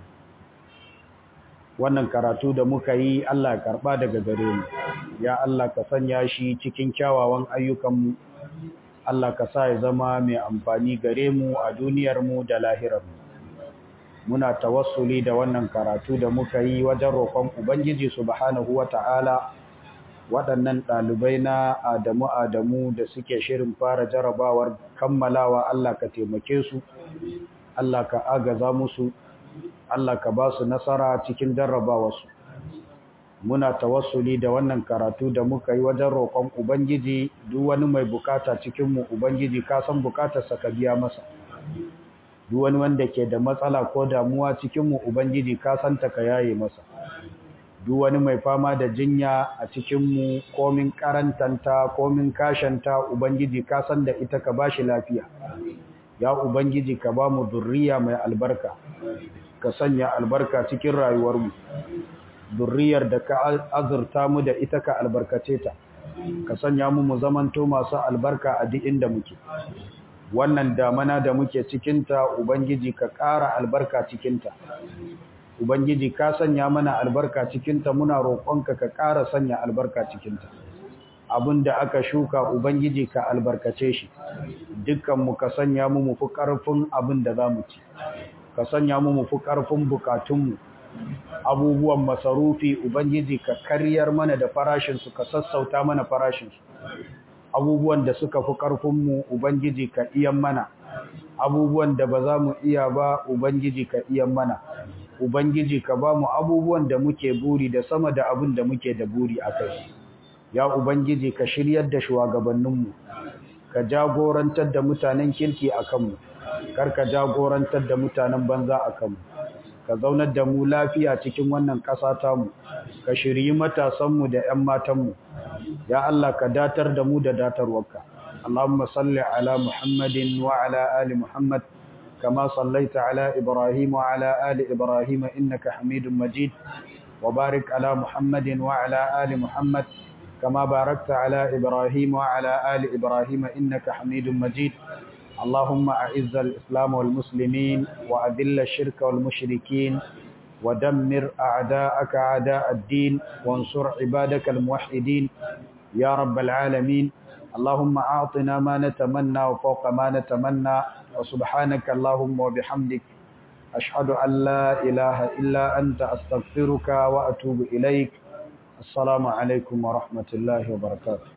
Speaker 1: wannan karatu da muka yi Allah ya karba daga gare mu ya Allah ka sanya shi cikin kyawawan ayyukanmu Allah ka sa ya zama mai amfani gare mu a duniyar mu da lahirar mu muna tawassuli da wannan karatu da muka yi wajen roƙon ubangiji subhanahu wata'ala waɗannan ɗalibai na Adamu Adamu da suke shirin fara jarabawar kammalawa Allah ka taimake su Allah ka agaza musu Allah ka ba su nasara cikin jarrabawarsu. Muna tawassuli da wannan karatu da muka yi wajen roƙon Ubangiji duk wani mai bukata cikinmu Ubangiji ka san bukatarsa ka biya masa. Duk wani wanda ke da matsala ko damuwa cikinmu Ubangiji ka san ta ka yaye masa. Duk wani mai fama da jinya a cikinmu komin karantanta komin kashanta Ubangiji ka san da ita ka bashi lafiya. Ya Ubangiji ka ba mu zurriya mai albarka. ka sanya albarka cikin rayuwarmu durriyar da ka azurta mu da ita ka albarkace ta ka sanya mu mu zamanto masu albarka a duk inda muke wannan damana da muke cikinta ubangiji ka ƙara albarka cikinta ubangiji ka sanya mana albarka cikinta muna roƙonka ka ƙara sanya albarka cikinta da aka shuka ubangiji ka albarkace shi dukkan mu ka sanya mu mu fi ƙarfin abin da za mu ci ka sanya mu mu fi ƙarfin bukatunmu abubuwan masarufi ubangiji ka karyar mana da farashinsu ka sassauta mana farashinsu abubuwan da suka fi ƙarfinmu ubangiji ka iyan mana abubuwan da ba za mu iya ba ubangiji ka iyan mana ubangiji ka ba mu abubuwan da muke buri da sama da abin da muke da buri a kai ya ubangiji ka shiryar da shugabanninmu ka jagorantar da mutanen kirki a kanmu kar ka jagorantar da mutanen banza a kanmu ka zaunar da mu lafiya cikin wannan ƙasa tamu ka shiryi matasanmu da 'yan matanmu ya Allah ka datar da mu da datarwarka Allahumma salli ala Muhammadin wa ala ali Muhammad كما صليت على إبراهيم وعلى آل إبراهيم إنك حميد مجيد وبارك على محمد وعلى آل محمد كما باركت على إبراهيم وعلى آل إبراهيم إنك حميد مجيد اللهم أعز الإسلام والمسلمين وأذل الشرك والمشركين ودمر أعداءك أعداء الدين وانصر عبادك الموحدين يا رب العالمين اللهم أعطنا ما نتمنى وفوق ما نتمنى وسبحانك اللهم وبحمدك أشهد أن لا إله إلا أنت أستغفرك وأتوب إليك السلام عليكم ورحمة الله وبركاته